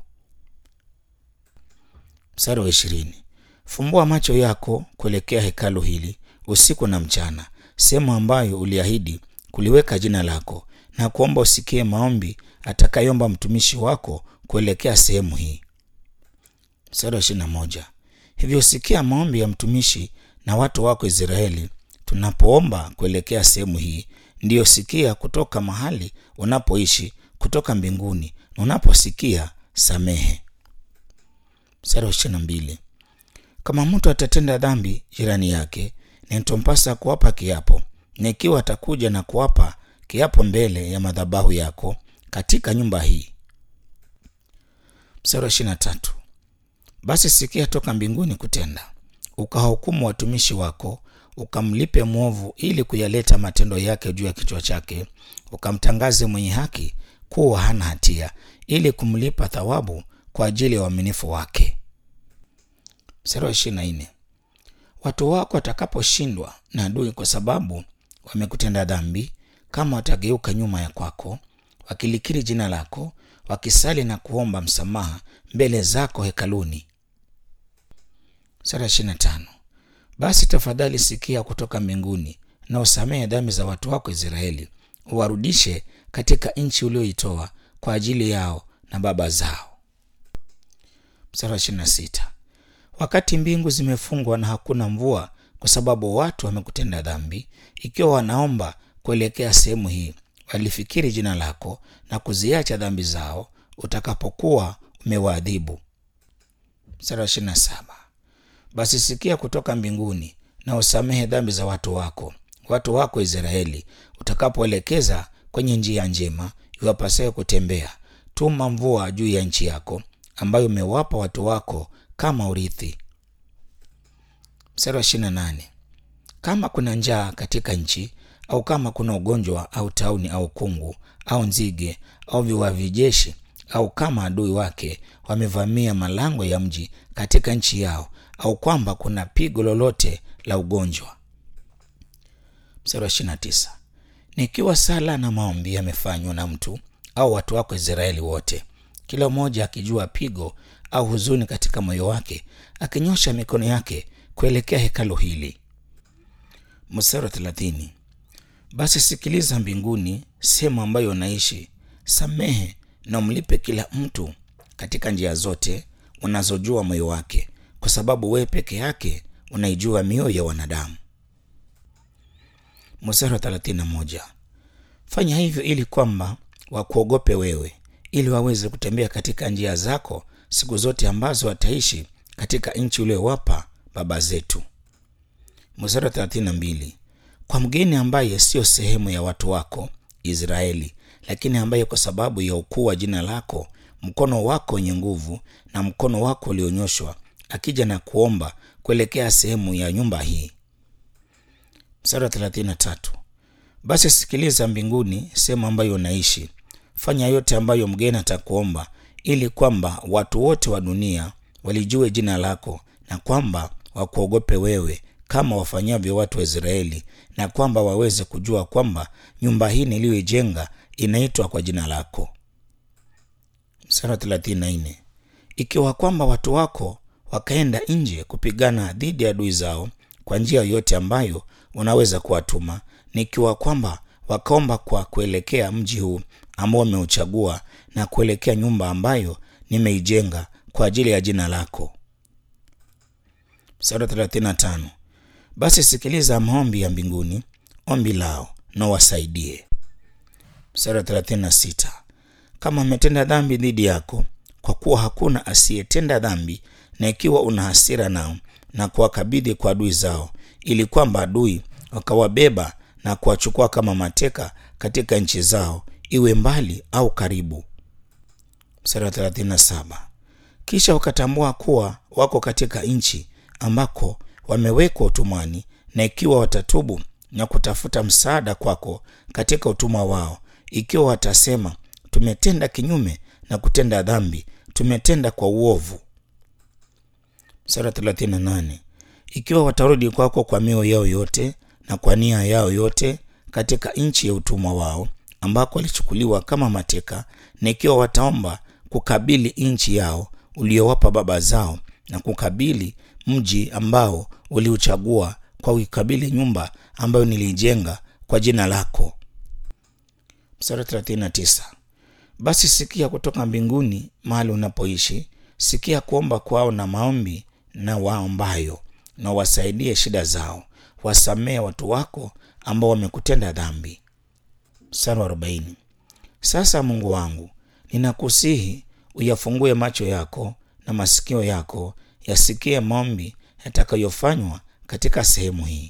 Mstari wa ishirini. Fumbua macho yako kuelekea hekalu hili usiku na mchana, sehemu ambayo uliahidi kuliweka jina lako, na kuomba usikie maombi atakayomba mtumishi wako kuelekea sehemu hii. Mstari wa ishirini na moja. Hivyo sikia maombi ya mtumishi na watu wako Israeli tunapoomba kuelekea sehemu hii, ndiyo sikia kutoka mahali unapoishi kutoka mbinguni, na unaposikia samehe. Mstari wa ishirini na mbili. Kama mtu atatenda dhambi jirani yake, nitampasa kuwapa kiapo, na ikiwa atakuja na kuwapa kiapo mbele ya madhabahu yako katika nyumba hii. Mstari wa ishirini na tatu. Basi sikia toka mbinguni kutenda, ukahukumu watumishi wako, ukamlipe mwovu ili kuyaleta matendo yake juu ya kichwa chake, ukamtangaze mwenye haki kuwa hana hatia, ili kumlipa thawabu kwa ajili ya uaminifu wake. Mstari wa ishirini na nne. Watu wako watakaposhindwa na adui kwa sababu wamekutenda dhambi, kama watageuka nyuma ya kwako wakilikiri jina lako, wakisali na kuomba msamaha mbele zako hekaluni. Sura ishirini na tano. Basi tafadhali sikia kutoka mbinguni na usamehe dhambi za watu wako Israeli, uwarudishe katika nchi ulioitoa kwa ajili yao na baba zao. Mstari wa ishirini na sita. Wakati mbingu zimefungwa na hakuna mvua kwa sababu watu wamekutenda dhambi, ikiwa wanaomba kuelekea sehemu hii, walifikiri jina lako na kuziacha dhambi zao, utakapokuwa umewaadhibu. Mstari wa ishirini na saba. Basi sikia kutoka mbinguni na usamehe dhambi za watu wako, watu wako Israeli, utakapoelekeza kwenye njia njema iwapasayo kutembea. Tuma mvua juu ya nchi yako ambayo umewapa watu wako kama urithi. Mstari wa ishirini na nane. Kama kuna njaa katika nchi au kama kuna ugonjwa au tauni au kungu au nzige au viwavi jeshi au kama adui wake wamevamia malango ya mji katika nchi yao au kwamba kuna pigo lolote la ugonjwa. Mstari wa ishirini na tisa. Nikiwa sala na maombi yamefanywa na mtu au watu wako Israeli wote, kila mmoja akijua pigo au huzuni katika moyo wake, akinyosha mikono yake kuelekea hekalu hili. Mstari wa thelathini. Basi sikiliza mbinguni, sehemu ambayo unaishi, samehe na umlipe kila mtu katika njia zote unazojua moyo wake, kwa sababu wewe peke yake unaijua mioyo ya wanadamu. Mstari wa thelathini na moja. Fanya hivyo ili kwamba wakuogope wewe, ili waweze kutembea katika njia zako siku zote ambazo wataishi katika nchi uliyowapa baba zetu. Mstari wa thelathini na mbili. Kwa mgeni ambaye siyo sehemu ya watu wako Israeli, lakini ambaye kwa sababu ya ukuu wa jina lako, mkono wako wenye nguvu na mkono wako ulionyoshwa, akija na kuomba kuelekea sehemu ya nyumba hii. Mstari wa thelathini na tatu. Basi sikiliza mbinguni, sehemu ambayo unaishi, fanya yote ambayo mgeni atakuomba, ili kwamba watu wote wa dunia walijue jina lako na kwamba wakuogope wewe kama wafanyavyo watu wa Israeli, na kwamba waweze kujua kwamba nyumba hii niliyoijenga inaitwa kwa jina lako. Mstari wa thelathini na nne. Ikiwa kwamba watu wako wakaenda nje kupigana dhidi ya adui zao kwa njia yoyote ambayo unaweza kuwatuma, nikiwa kwamba wakaomba kwa kuelekea mji huu ambao umeuchagua na kuelekea nyumba ambayo nimeijenga kwa ajili ya jina lako. Mstari wa thelathini na tano. Basi sikiliza maombi ya mbinguni, ombi lao na wasaidie. Mstari wa thelathini na sita. Kama wametenda dhambi dhidi yako, kwa kuwa hakuna asiyetenda dhambi, na ikiwa una hasira nao na kuwakabidhi kwa adui zao, ili kwamba adui wakawabeba na kuwachukua kama mateka katika nchi zao, iwe mbali au karibu. Mstari wa thelathini na saba. Kisha wakatambua kuwa wako katika nchi ambako wamewekwa utumwani, na ikiwa watatubu na kutafuta msaada kwako katika utumwa wao, ikiwa watasema, tumetenda kinyume na kutenda dhambi, tumetenda kwa uovu. Mstari wa thelathini na nane. Ikiwa watarudi kwako kwa mioyo yao yote na kwa nia yao yote katika nchi ya utumwa wao ambako walichukuliwa kama mateka, na ikiwa wataomba kukabili nchi yao uliowapa baba zao na kukabili mji ambao uliuchagua kwa kuikabili nyumba ambayo niliijenga kwa jina lako. Mstari 39. Basi sikia kutoka mbinguni mahali unapoishi, sikia kuomba kwao na maombi na waombayo, na wasaidie shida zao, wasamehe watu wako ambao wamekutenda dhambi. Mstari wa 40. Sasa Mungu wangu, ninakusihi uyafungue macho yako na masikio yako yasikie maombi yatakayofanywa katika sehemu hii.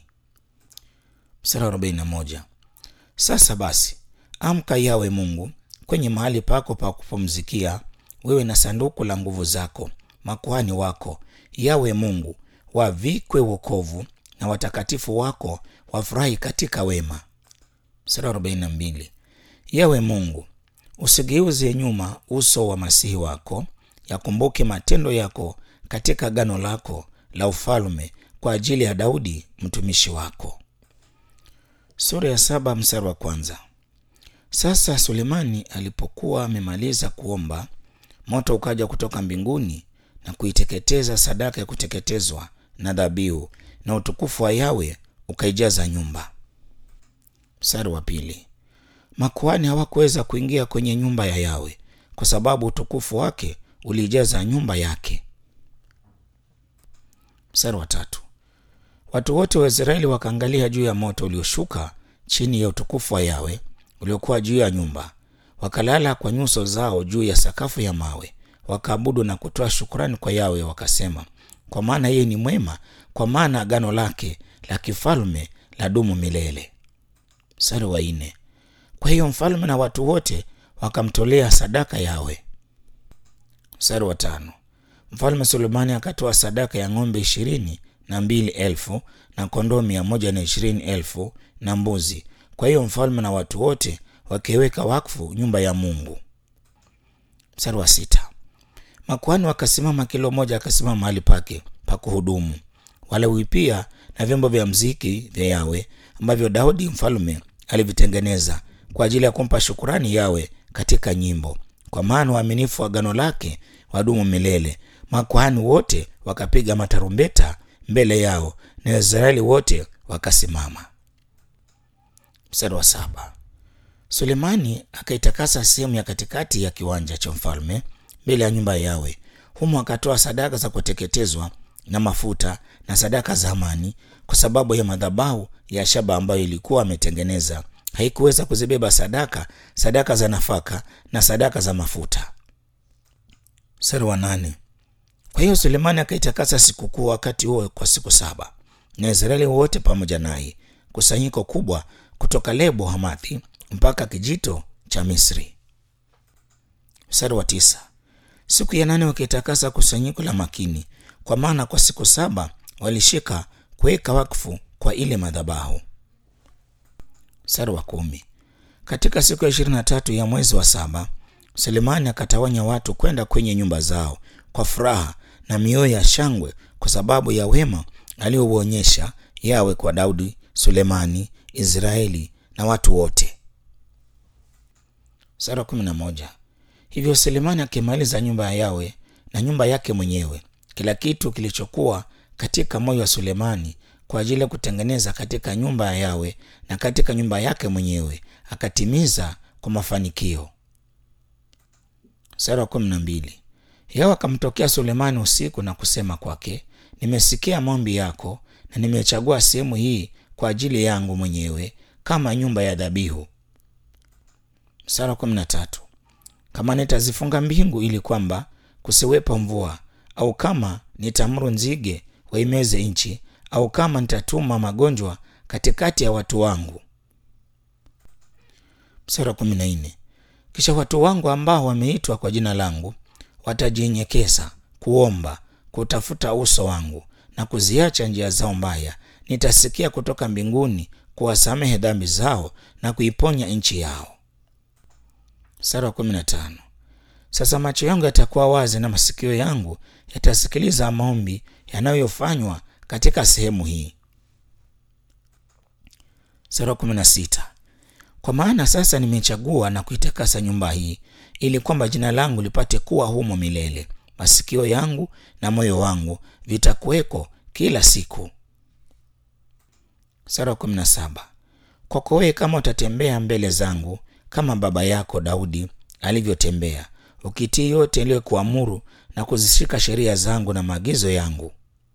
Mstari wa 41. Sasa basi, amka yawe Mungu kwenye mahali pako pa kupumzikia, wewe na sanduku la nguvu zako, makuhani wako yawe Mungu wavikwe wokovu, na watakatifu wako wafurahi katika wema. Mstari wa 42. Yawe Mungu, usigeuze nyuma uso wa masihi wako, yakumbuke matendo yako katika gano lako la ufalme kwa ajili ya Daudi mtumishi wako. Sura ya saba mstari wa kwanza. Sasa Sulemani alipokuwa amemaliza kuomba, moto ukaja kutoka mbinguni na kuiteketeza sadaka ya kuteketezwa na dhabihu, na utukufu wa Yawe ukaijaza nyumba. Mstari wa pili. Makuhani hawakuweza kuingia kwenye nyumba ya Yawe kwa sababu utukufu wake ulijaza nyumba yake. Mstari wa tatu. Watu wote wa Israeli wakaangalia juu ya moto ulioshuka chini ya utukufu wa Yawe uliokuwa juu ya nyumba, wakalala kwa nyuso zao juu ya sakafu ya mawe, wakaabudu na kutoa shukrani kwa Yawe, wakasema, kwa maana yeye ni mwema, kwa maana agano lake la kifalme la dumu milele. Mstari wa nne. Kwa hiyo mfalme na watu wote wakamtolea sadaka Yawe. Mstari wa tano. Mfalme Sulemani akatoa sadaka ya ng'ombe ishirini na mbili elfu na kondoo mia moja na ishirini elfu na mbuzi. Kwa hiyo mfalme na watu wote wakiweka wakfu nyumba ya Mungu. Mstari wa sita. Makuhani wakasimama, kila mmoja akasimama mahali pake pa kuhudumu, Walawi pia na vyombo vya mziki vya Yawe ambavyo Daudi mfalme alivitengeneza kwa ajili ya kumpa shukurani Yawe katika nyimbo, kwa maana uaminifu wa agano lake wadumu milele. Makuhani wote wakapiga matarumbeta mbele yao na Waisraeli wote wakasimama. Mstari wa saba. Sulemani akaitakasa sehemu ya katikati ya kiwanja cha mfalme mbele ya nyumba ya Yawe. Humo akatoa sadaka za kuteketezwa na mafuta na sadaka za amani, kwa sababu ya madhabahu ya shaba ambayo ilikuwa ametengeneza haikuweza kuzibeba sadaka, sadaka za nafaka na sadaka za mafuta. Mstari wa nane. Kwa hiyo Sulemani akaitakasa sikukuu wakati huo kwa siku saba, na Israeli wote pamoja naye, kusanyiko kubwa kutoka Lebo Hamathi mpaka kijito cha Misri. Mstari wa tisa. Siku ya nane wakaitakasa kusanyiko la makini, kwa maana kwa siku saba walishika kuweka wakfu kwa ile madhabahu. Mstari wa kumi. Katika siku ya ishirini na tatu ya mwezi wa saba Sulemani akatawanya watu kwenda kwenye nyumba zao kwa furaha na mioyo ya shangwe kwa sababu ya wema aliouonyesha Yawe kwa Daudi, Sulemani, Israeli na watu wote. Sura kumi na moja. Hivyo Sulemani akimaliza nyumba ya Yawe na nyumba yake mwenyewe, kila kitu kilichokuwa katika moyo wa Sulemani kwa ajili ya kutengeneza katika nyumba ya Yawe na katika nyumba yake mwenyewe akatimiza kwa mafanikio. Sura kumi na mbili. Yawe akamtokea Sulemani usiku na kusema kwake, nimesikia maombi yako na nimechagua sehemu hii kwa ajili yangu mwenyewe kama nyumba ya dhabihu. Sura kumi na tatu. Kama nitazifunga mbingu ili kwamba kusiwepo mvua, au kama nitamuru nzige waimeze nchi, au kama nitatuma magonjwa katikati ya watu wangu. Sura kumi na nne. Kisha watu wangu ambao wameitwa kwa jina langu watajinyenyekeza kuomba, kutafuta uso wangu na kuziacha njia zao mbaya, nitasikia kutoka mbinguni kuwasamehe dhambi zao na kuiponya nchi yao. Sura kumi na tano. Sasa macho yangu yatakuwa wazi na masikio yangu yatasikiliza maombi yanayofanywa katika sehemu hii. Sura kumi na sita. Kwa maana sasa nimechagua na kuitakasa nyumba hii ili kwamba jina langu lipate kuwa humo milele. Masikio yangu na moyo wangu vitakuweko kila siku. Sura kumi na saba. Kwako wewe kama utatembea mbele zangu kama baba yako Daudi alivyotembea, ukitii yote iliyokuamuru na kuzishika sheria zangu na maagizo yangu.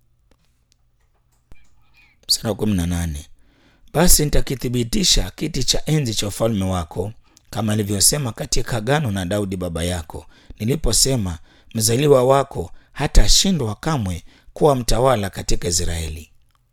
Sura kumi na nane. Basi nitakithibitisha kiti cha enzi cha ufalme wako kama nilivyosema katika agano na Daudi baba yako, niliposema mzaliwa wako hatashindwa kamwe kuwa mtawala katika Israeli.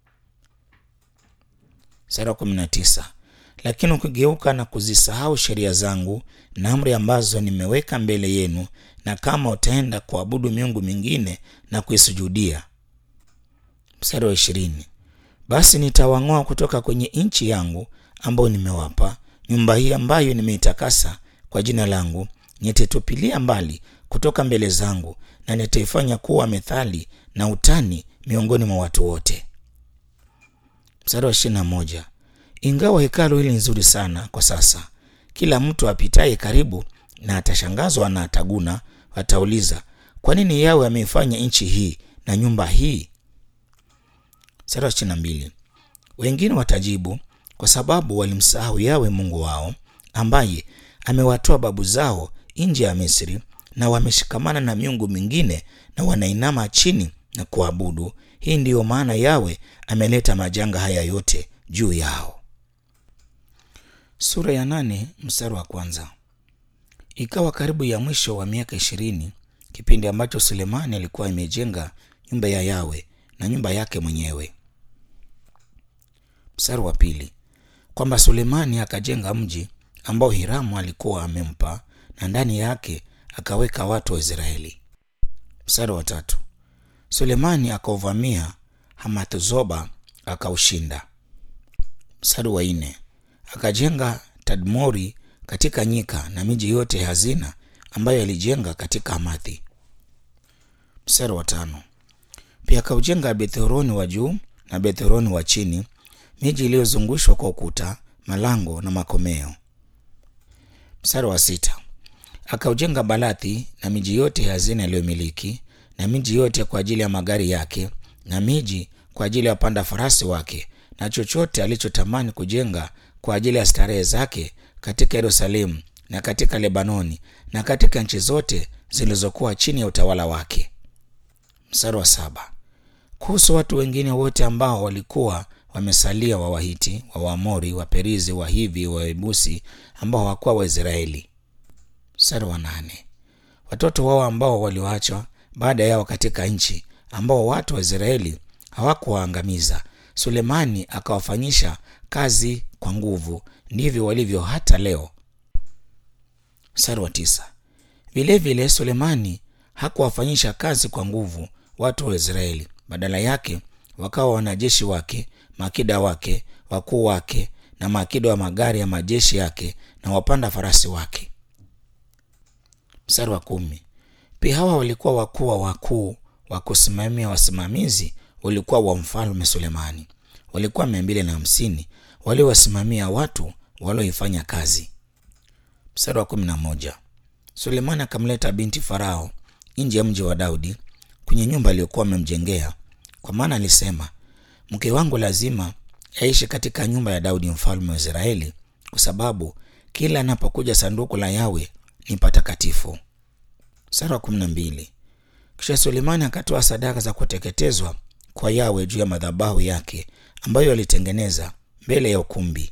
Sura kumi na tisa. Lakini ukigeuka na kuzisahau sheria zangu na amri ambazo nimeweka mbele yenu, na kama utaenda kuabudu miungu mingine na kuisujudia. Mstari wa ishirini. Basi nitawang'oa kutoka kwenye nchi yangu ambayo nimewapa nyumba hii ambayo nimeitakasa kwa jina langu, nitaitupilia mbali kutoka mbele zangu, na nitaifanya kuwa methali na utani miongoni mwa watu wote. Mstari wa ishirini na moja. Ingawa hekalu hili nzuri sana kwa sasa, kila mtu apitaye karibu na atashangazwa na ataguna, atauliza, kwa nini Yawe ameifanya nchi hii na nyumba hii? Mstari wa ishirini na mbili. Wengine watajibu, kwa sababu walimsahau Yawe Mungu wao, ambaye amewatoa babu zao nje ya Misri, na wameshikamana na miungu mingine na wanainama chini na kuabudu. Hii ndiyo maana Yawe ameleta majanga haya yote juu yao. Sura ya nane mstari wa kwanza. Ikawa karibu ya mwisho wa miaka ishirini, kipindi ambacho Sulemani alikuwa imejenga nyumba ya Yawe na nyumba yake mwenyewe. Mstari wa pili, kwamba Sulemani akajenga mji ambao Hiramu alikuwa amempa na ndani yake akaweka watu wa Israeli. Mstari wa tatu, Sulemani akauvamia Hamath-Zoba akaushinda. Mstari wa nne, akajenga Tadmori katika nyika na miji yote ya hazina ambayo alijenga katika Hamathi. Mstari wa tano, pia akaujenga Bethhoroni wa juu na Bethhoroni wa chini, miji iliyozungushwa kwa ukuta, malango na makomeo. Mstari wa sita, akaujenga Balathi na miji yote ya hazina aliyomiliki na miji yote kwa ajili ya magari yake na miji kwa ajili ya wapanda farasi wake na chochote alichotamani kujenga kwa ajili ya starehe zake katika Yerusalemu na katika Lebanoni na katika nchi zote zilizokuwa chini ya utawala wake. Mstari wa saba, kuhusu watu wengine wote ambao walikuwa wamesalia wa Wahiti, wa Waamori, wa Perizi, wa Hivi, wa Yebusi ambao hawakuwa Waisraeli. Mstari wa nane, watoto wao ambao walioachwa baada yao katika nchi ambao watu wa Israeli hawakuwaangamiza, Sulemani akawafanyisha kazi kwa nguvu, ndivyo walivyo hata leo. Mstari wa tisa, vilevile Sulemani hakuwafanyisha kazi kwa nguvu watu wa Israeli, badala yake wakawa wanajeshi wake, maakida wake, wakuu wake na maakida wa magari ya majeshi yake na wapanda farasi wake. Mstari wa kumi, pia hawa walikuwa wakuu wa wakuu wa kusimamia wasimamizi walikuwa wa mfalme Sulemani, walikuwa mia mbili na hamsini waliowasimamia watu walioifanya kazi. Mstari wa kumi na moja, Sulemani akamleta binti Farao nje ya mji wa Daudi kwenye nyumba aliyokuwa amemjengea, kwa maana alisema, mke wangu lazima aishi katika nyumba ya Daudi mfalme wa Israeli, kwa sababu kila anapokuja sanduku la Yawe ni patakatifu. Mstari wa kumi na mbili, kisha Sulemani akatoa sadaka za kuteketezwa kwa Yawe juu ya madhabahu yake ambayo alitengeneza mbele ya ukumbi.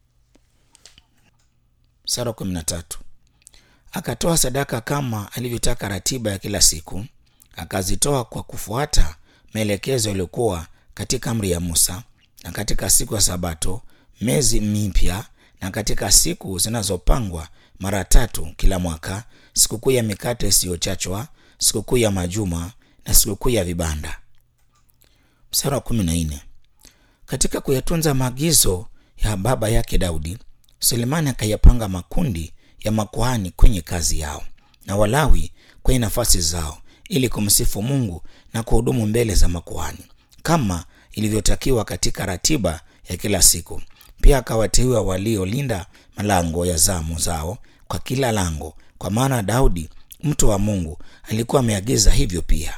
Mstari wa kumi na tatu, akatoa sadaka kama alivyotaka ratiba ya kila siku, akazitoa kwa kufuata maelekezo yaliyokuwa katika amri ya Musa, na katika siku ya Sabato, mezi mipya, na katika siku zinazopangwa mara tatu kila mwaka, sikukuu ya mikate isiyochachwa, sikukuu ya majuma na sikukuu ya vibanda. Mstari wa kumi na nne katika kuyatunza maagizo ya baba yake Daudi, Sulemani akayapanga makundi ya makuhani kwenye kazi yao na Walawi kwenye nafasi zao, ili kumsifu Mungu na kuhudumu mbele za makuhani kama ilivyotakiwa katika ratiba ya kila siku. Pia akawateua waliolinda malango ya zamu zao kwa kila lango, kwa maana Daudi mtu wa Mungu alikuwa ameagiza hivyo pia.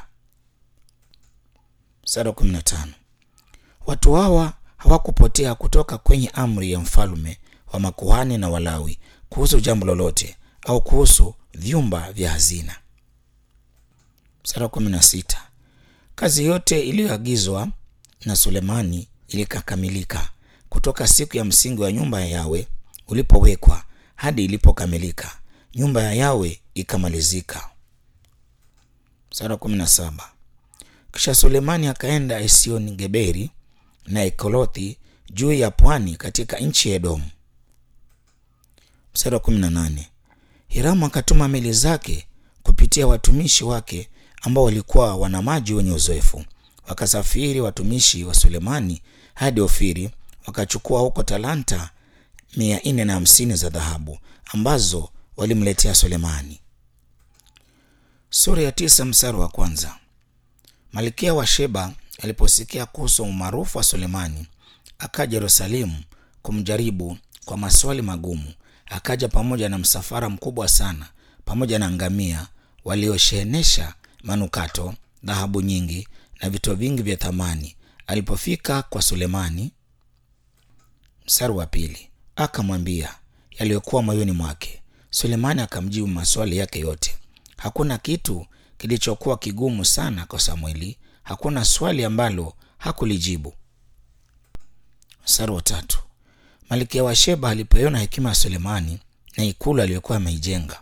Mstari wa 15 watu hawa hawakupotea kutoka kwenye amri ya mfalme wa makuhani na Walawi kuhusu jambo lolote au kuhusu vyumba vya hazina. Mstari wa 16 kazi yote iliyoagizwa na Sulemani ilikakamilika kutoka siku ya msingi wa nyumba ya Yawe ulipowekwa hadi ilipokamilika, nyumba ya Yawe ikamalizika. Mstari wa 17 kisha Sulemani akaenda Esioni Geberi na Ekolothi juu ya pwani katika nchi ya Edomu. Mstari wa 18 Hiramu akatuma meli zake kupitia watumishi wake ambao walikuwa wana maji wenye uzoefu. Wakasafiri watumishi wa Sulemani hadi Ofiri, wakachukua huko talanta mia nne na hamsini za dhahabu ambazo walimletea Sulemani. Sura ya tisa mstari wa kwanza. Malkia wa Sheba aliposikia kuhusu umaarufu wa Sulemani, akaja Yerusalemu kumjaribu kwa maswali magumu, akaja pamoja na msafara mkubwa sana pamoja na ngamia walioshenesha manukato dhahabu nyingi na vito vingi vya thamani alipofika kwa sulemani mstari wa pili akamwambia yaliyokuwa moyoni mwake sulemani akamjibu maswali yake yote hakuna kitu kilichokuwa kigumu sana kwa samueli hakuna swali ambalo hakulijibu mstari wa tatu malkia wa sheba alipoiona hekima ya sulemani na ikulu aliyokuwa ameijenga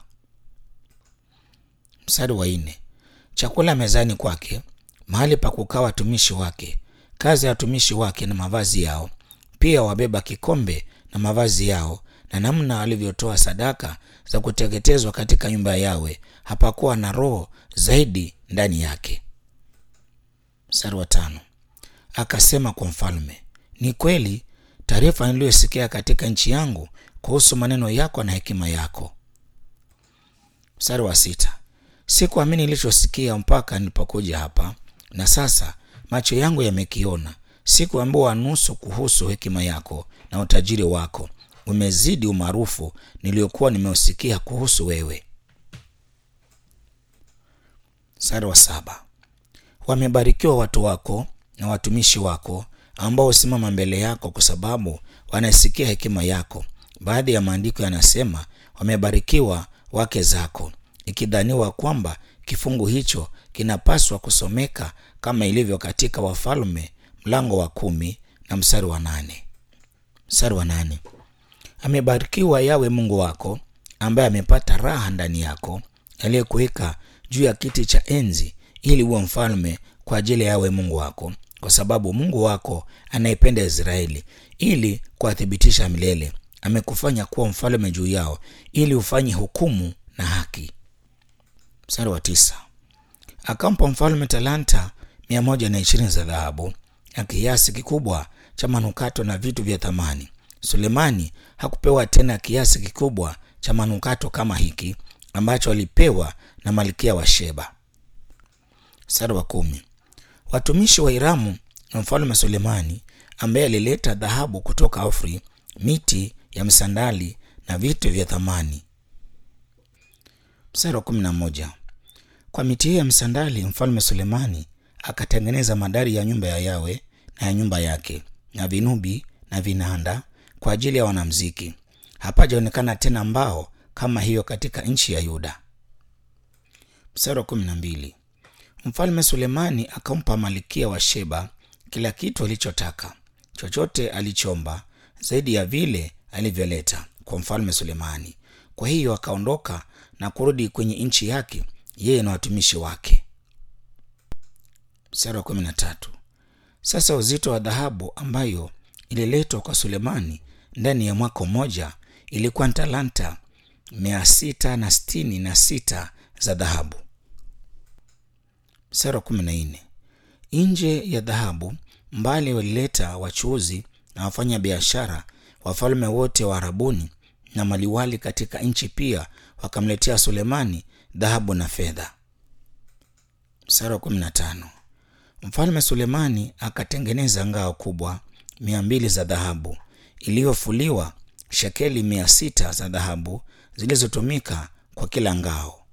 mstari wa nne chakula mezani kwake mahali pa kukaa watumishi wake kazi ya watumishi wake na mavazi yao pia wabeba kikombe na mavazi yao na namna alivyotoa sadaka za kuteketezwa katika nyumba yawe hapakuwa na roho zaidi ndani yake mstari wa tano akasema kwa mfalme ni kweli taarifa niliyosikia katika nchi yangu kuhusu maneno yako na hekima yako mstari wa sita sikuamini nilichosikia mpaka nilipokuja hapa na sasa macho yangu yamekiona sikuambiwa nusu kuhusu hekima yako na utajiri wako umezidi umaarufu niliyokuwa nimeusikia kuhusu wewe mstari wa saba wamebarikiwa watu wako na watumishi wako ambao husimama mbele yako kwa sababu wanaisikia hekima yako baadhi ya maandiko yanasema wamebarikiwa wake zako ikidhaniwa kwamba kifungu hicho kinapaswa kusomeka kama ilivyo katika wafalme mlango wa kumi na mstari wa nane mstari wa nane amebarikiwa yawe mungu wako ambaye amepata raha ndani yako aliyekuweka juu ya kiti cha enzi ili uwe mfalme kwa ajili ya yawe mungu wako kwa sababu mungu wako anaipenda israeli ili kuwathibitisha milele amekufanya kuwa mfalme juu yao ili ufanye hukumu na haki mstari wa tisa akampa mfalme talanta mia moja na ishirini za dhahabu na kiasi kikubwa cha manukato na vitu vya thamani sulemani hakupewa tena kiasi kikubwa cha manukato kama hiki ambacho alipewa na malkia wa sheba mstari wa kumi watumishi wa hiramu na mfalme sulemani ambaye alileta dhahabu kutoka ofri miti ya msandali na vitu vya thamani mstari wa kumi na moja kwa miti hiyo ya msandali mfalme sulemani akatengeneza madari ya nyumba ya yawe na ya nyumba yake na vinubi na vinanda kwa ajili ya wanamziki hapajaonekana tena mbao kama hiyo katika nchi ya yuda mstari wa kumi na mbili mfalme sulemani akampa malikia wa sheba kila kitu alichotaka chochote alichomba zaidi ya vile alivyoleta kwa mfalme sulemani kwa hiyo akaondoka na kurudi kwenye nchi yake yeye na watumishi wake mstari wa kumi na tatu sasa uzito wa dhahabu ambayo ililetwa kwa sulemani ndani ya mwaka mmoja ilikuwa ni talanta mia sita na sitini na sita za dhahabu mstari wa kumi na nne nje ya dhahabu mbali walileta wachuuzi na wafanya biashara wafalme wote wa arabuni na maliwali katika nchi pia wakamletea sulemani dhahabu na fedha mstari wa kumi na tano mfalme sulemani akatengeneza ngao kubwa mia mbili za dhahabu iliyofuliwa shekeli mia sita za dhahabu zilizotumika kwa kila ngao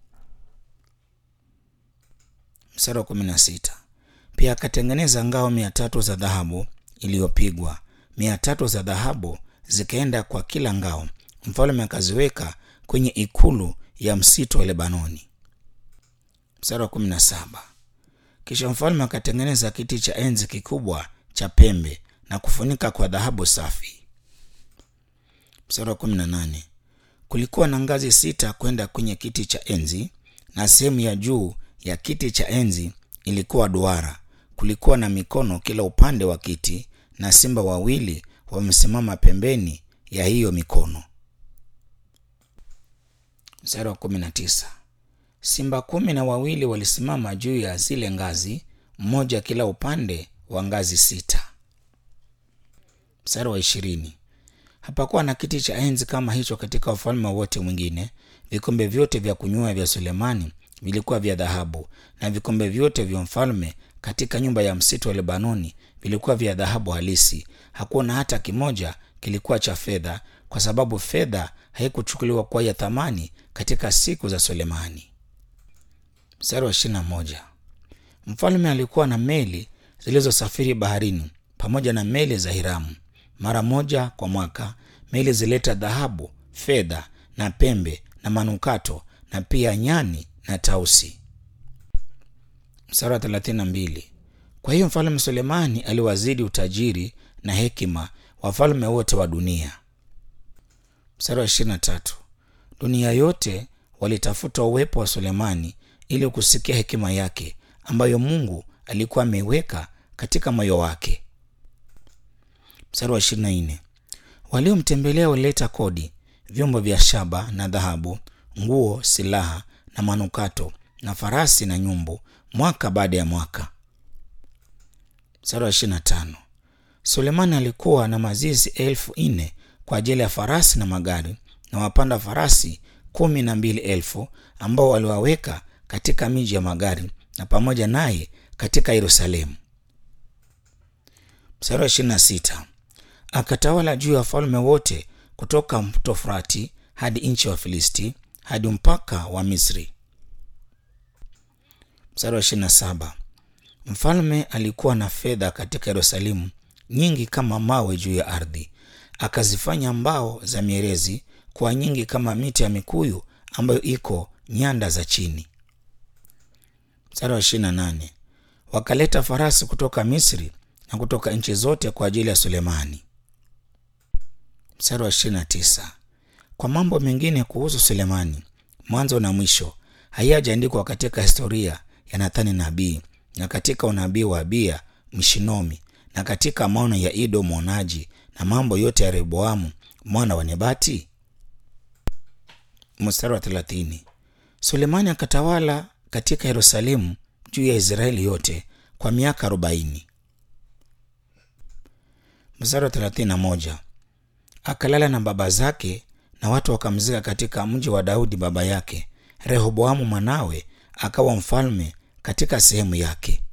mstari wa kumi na sita pia akatengeneza ngao mia tatu za dhahabu iliyopigwa mia tatu za dhahabu zikaenda kwa kila ngao mfalme akaziweka kwenye ikulu ya msitu wa lebanoni mstari wa kumi na saba kisha mfalme akatengeneza kiti cha enzi kikubwa cha pembe na kufunika kwa dhahabu safi mstari wa kumi na nane kulikuwa na ngazi sita kwenda kwenye kiti cha enzi na sehemu ya juu ya kiti cha enzi ilikuwa duara kulikuwa na mikono kila upande wa kiti na simba wawili wamesimama pembeni ya hiyo mikono mstari wa kumi na tisa simba kumi na wawili walisimama juu ya zile ngazi mmoja kila upande wa ngazi sita mstari wa ishirini hapakuwa na kiti cha enzi kama hicho katika ufalme wote mwingine vikombe vyote vya kunywea vya sulemani vilikuwa vya dhahabu na vikombe vyote vya mfalme katika nyumba ya msitu wa lebanoni vilikuwa vya dhahabu halisi hakuna hata kimoja kilikuwa cha fedha kwa sababu fedha haikuchukuliwa kuwa ya thamani katika siku za Sulemani. Mstari wa ishirini na moja. Mfalme alikuwa na meli zilizosafiri baharini pamoja na meli za Hiramu. Mara moja kwa mwaka meli zileta dhahabu, fedha na pembe na manukato na pia nyani na tausi. Mstari wa thelathini na mbili. Kwa hiyo mfalme Sulemani aliwazidi utajiri na hekima wafalme wote wa dunia. Mstari wa ishirini na tatu. Dunia yote walitafuta uwepo wa Sulemani ili kusikia hekima yake ambayo Mungu alikuwa ameiweka katika moyo wake. Mstari wa ishirini na nne. Waliomtembelea walileta kodi, vyombo vya shaba na dhahabu, nguo, silaha na manukato na farasi na nyumbu, mwaka baada ya mwaka. Mstari wa ishirini na tano. Sulemani alikuwa na mazizi elfu nne kwa ajili ya farasi na magari na wapanda farasi kumi na mbili elfu ambao waliwaweka katika miji ya magari na pamoja naye katika Yerusalemu. Mstari wa ishirini na sita. Akatawala juu ya wafalme wote kutoka mto Frati hadi nchi ya Wafilisti hadi mpaka wa Misri. Mstari wa ishirini na saba. Mfalme alikuwa na fedha katika Yerusalemu nyingi kama mawe juu ya ardhi, akazifanya mbao za mierezi kuwa nyingi kama miti ya mikuyu ambayo iko nyanda za chini. Mstari wa ishirini na nane. Wakaleta farasi kutoka Misri na kutoka nchi zote kwa ajili ya Sulemani. Mstari wa ishirini na tisa. Kwa mambo mengine kuhusu Sulemani, mwanzo na mwisho, hayajaandikwa katika historia ya Nathani nabii na katika unabii wa Abiya Mshinomi na katika maono ya Ido mwonaji na mambo yote ya Rehoboamu mwana wa Nebati. Mstari wa thelathini. Sulemani akatawala katika Yerusalemu juu ya Israeli yote kwa miaka arobaini. Mstari wa thelathini na moja. Akalala na baba zake na watu wakamzika katika mji wa Daudi baba yake. Rehoboamu mwanawe akawa mfalme katika sehemu yake.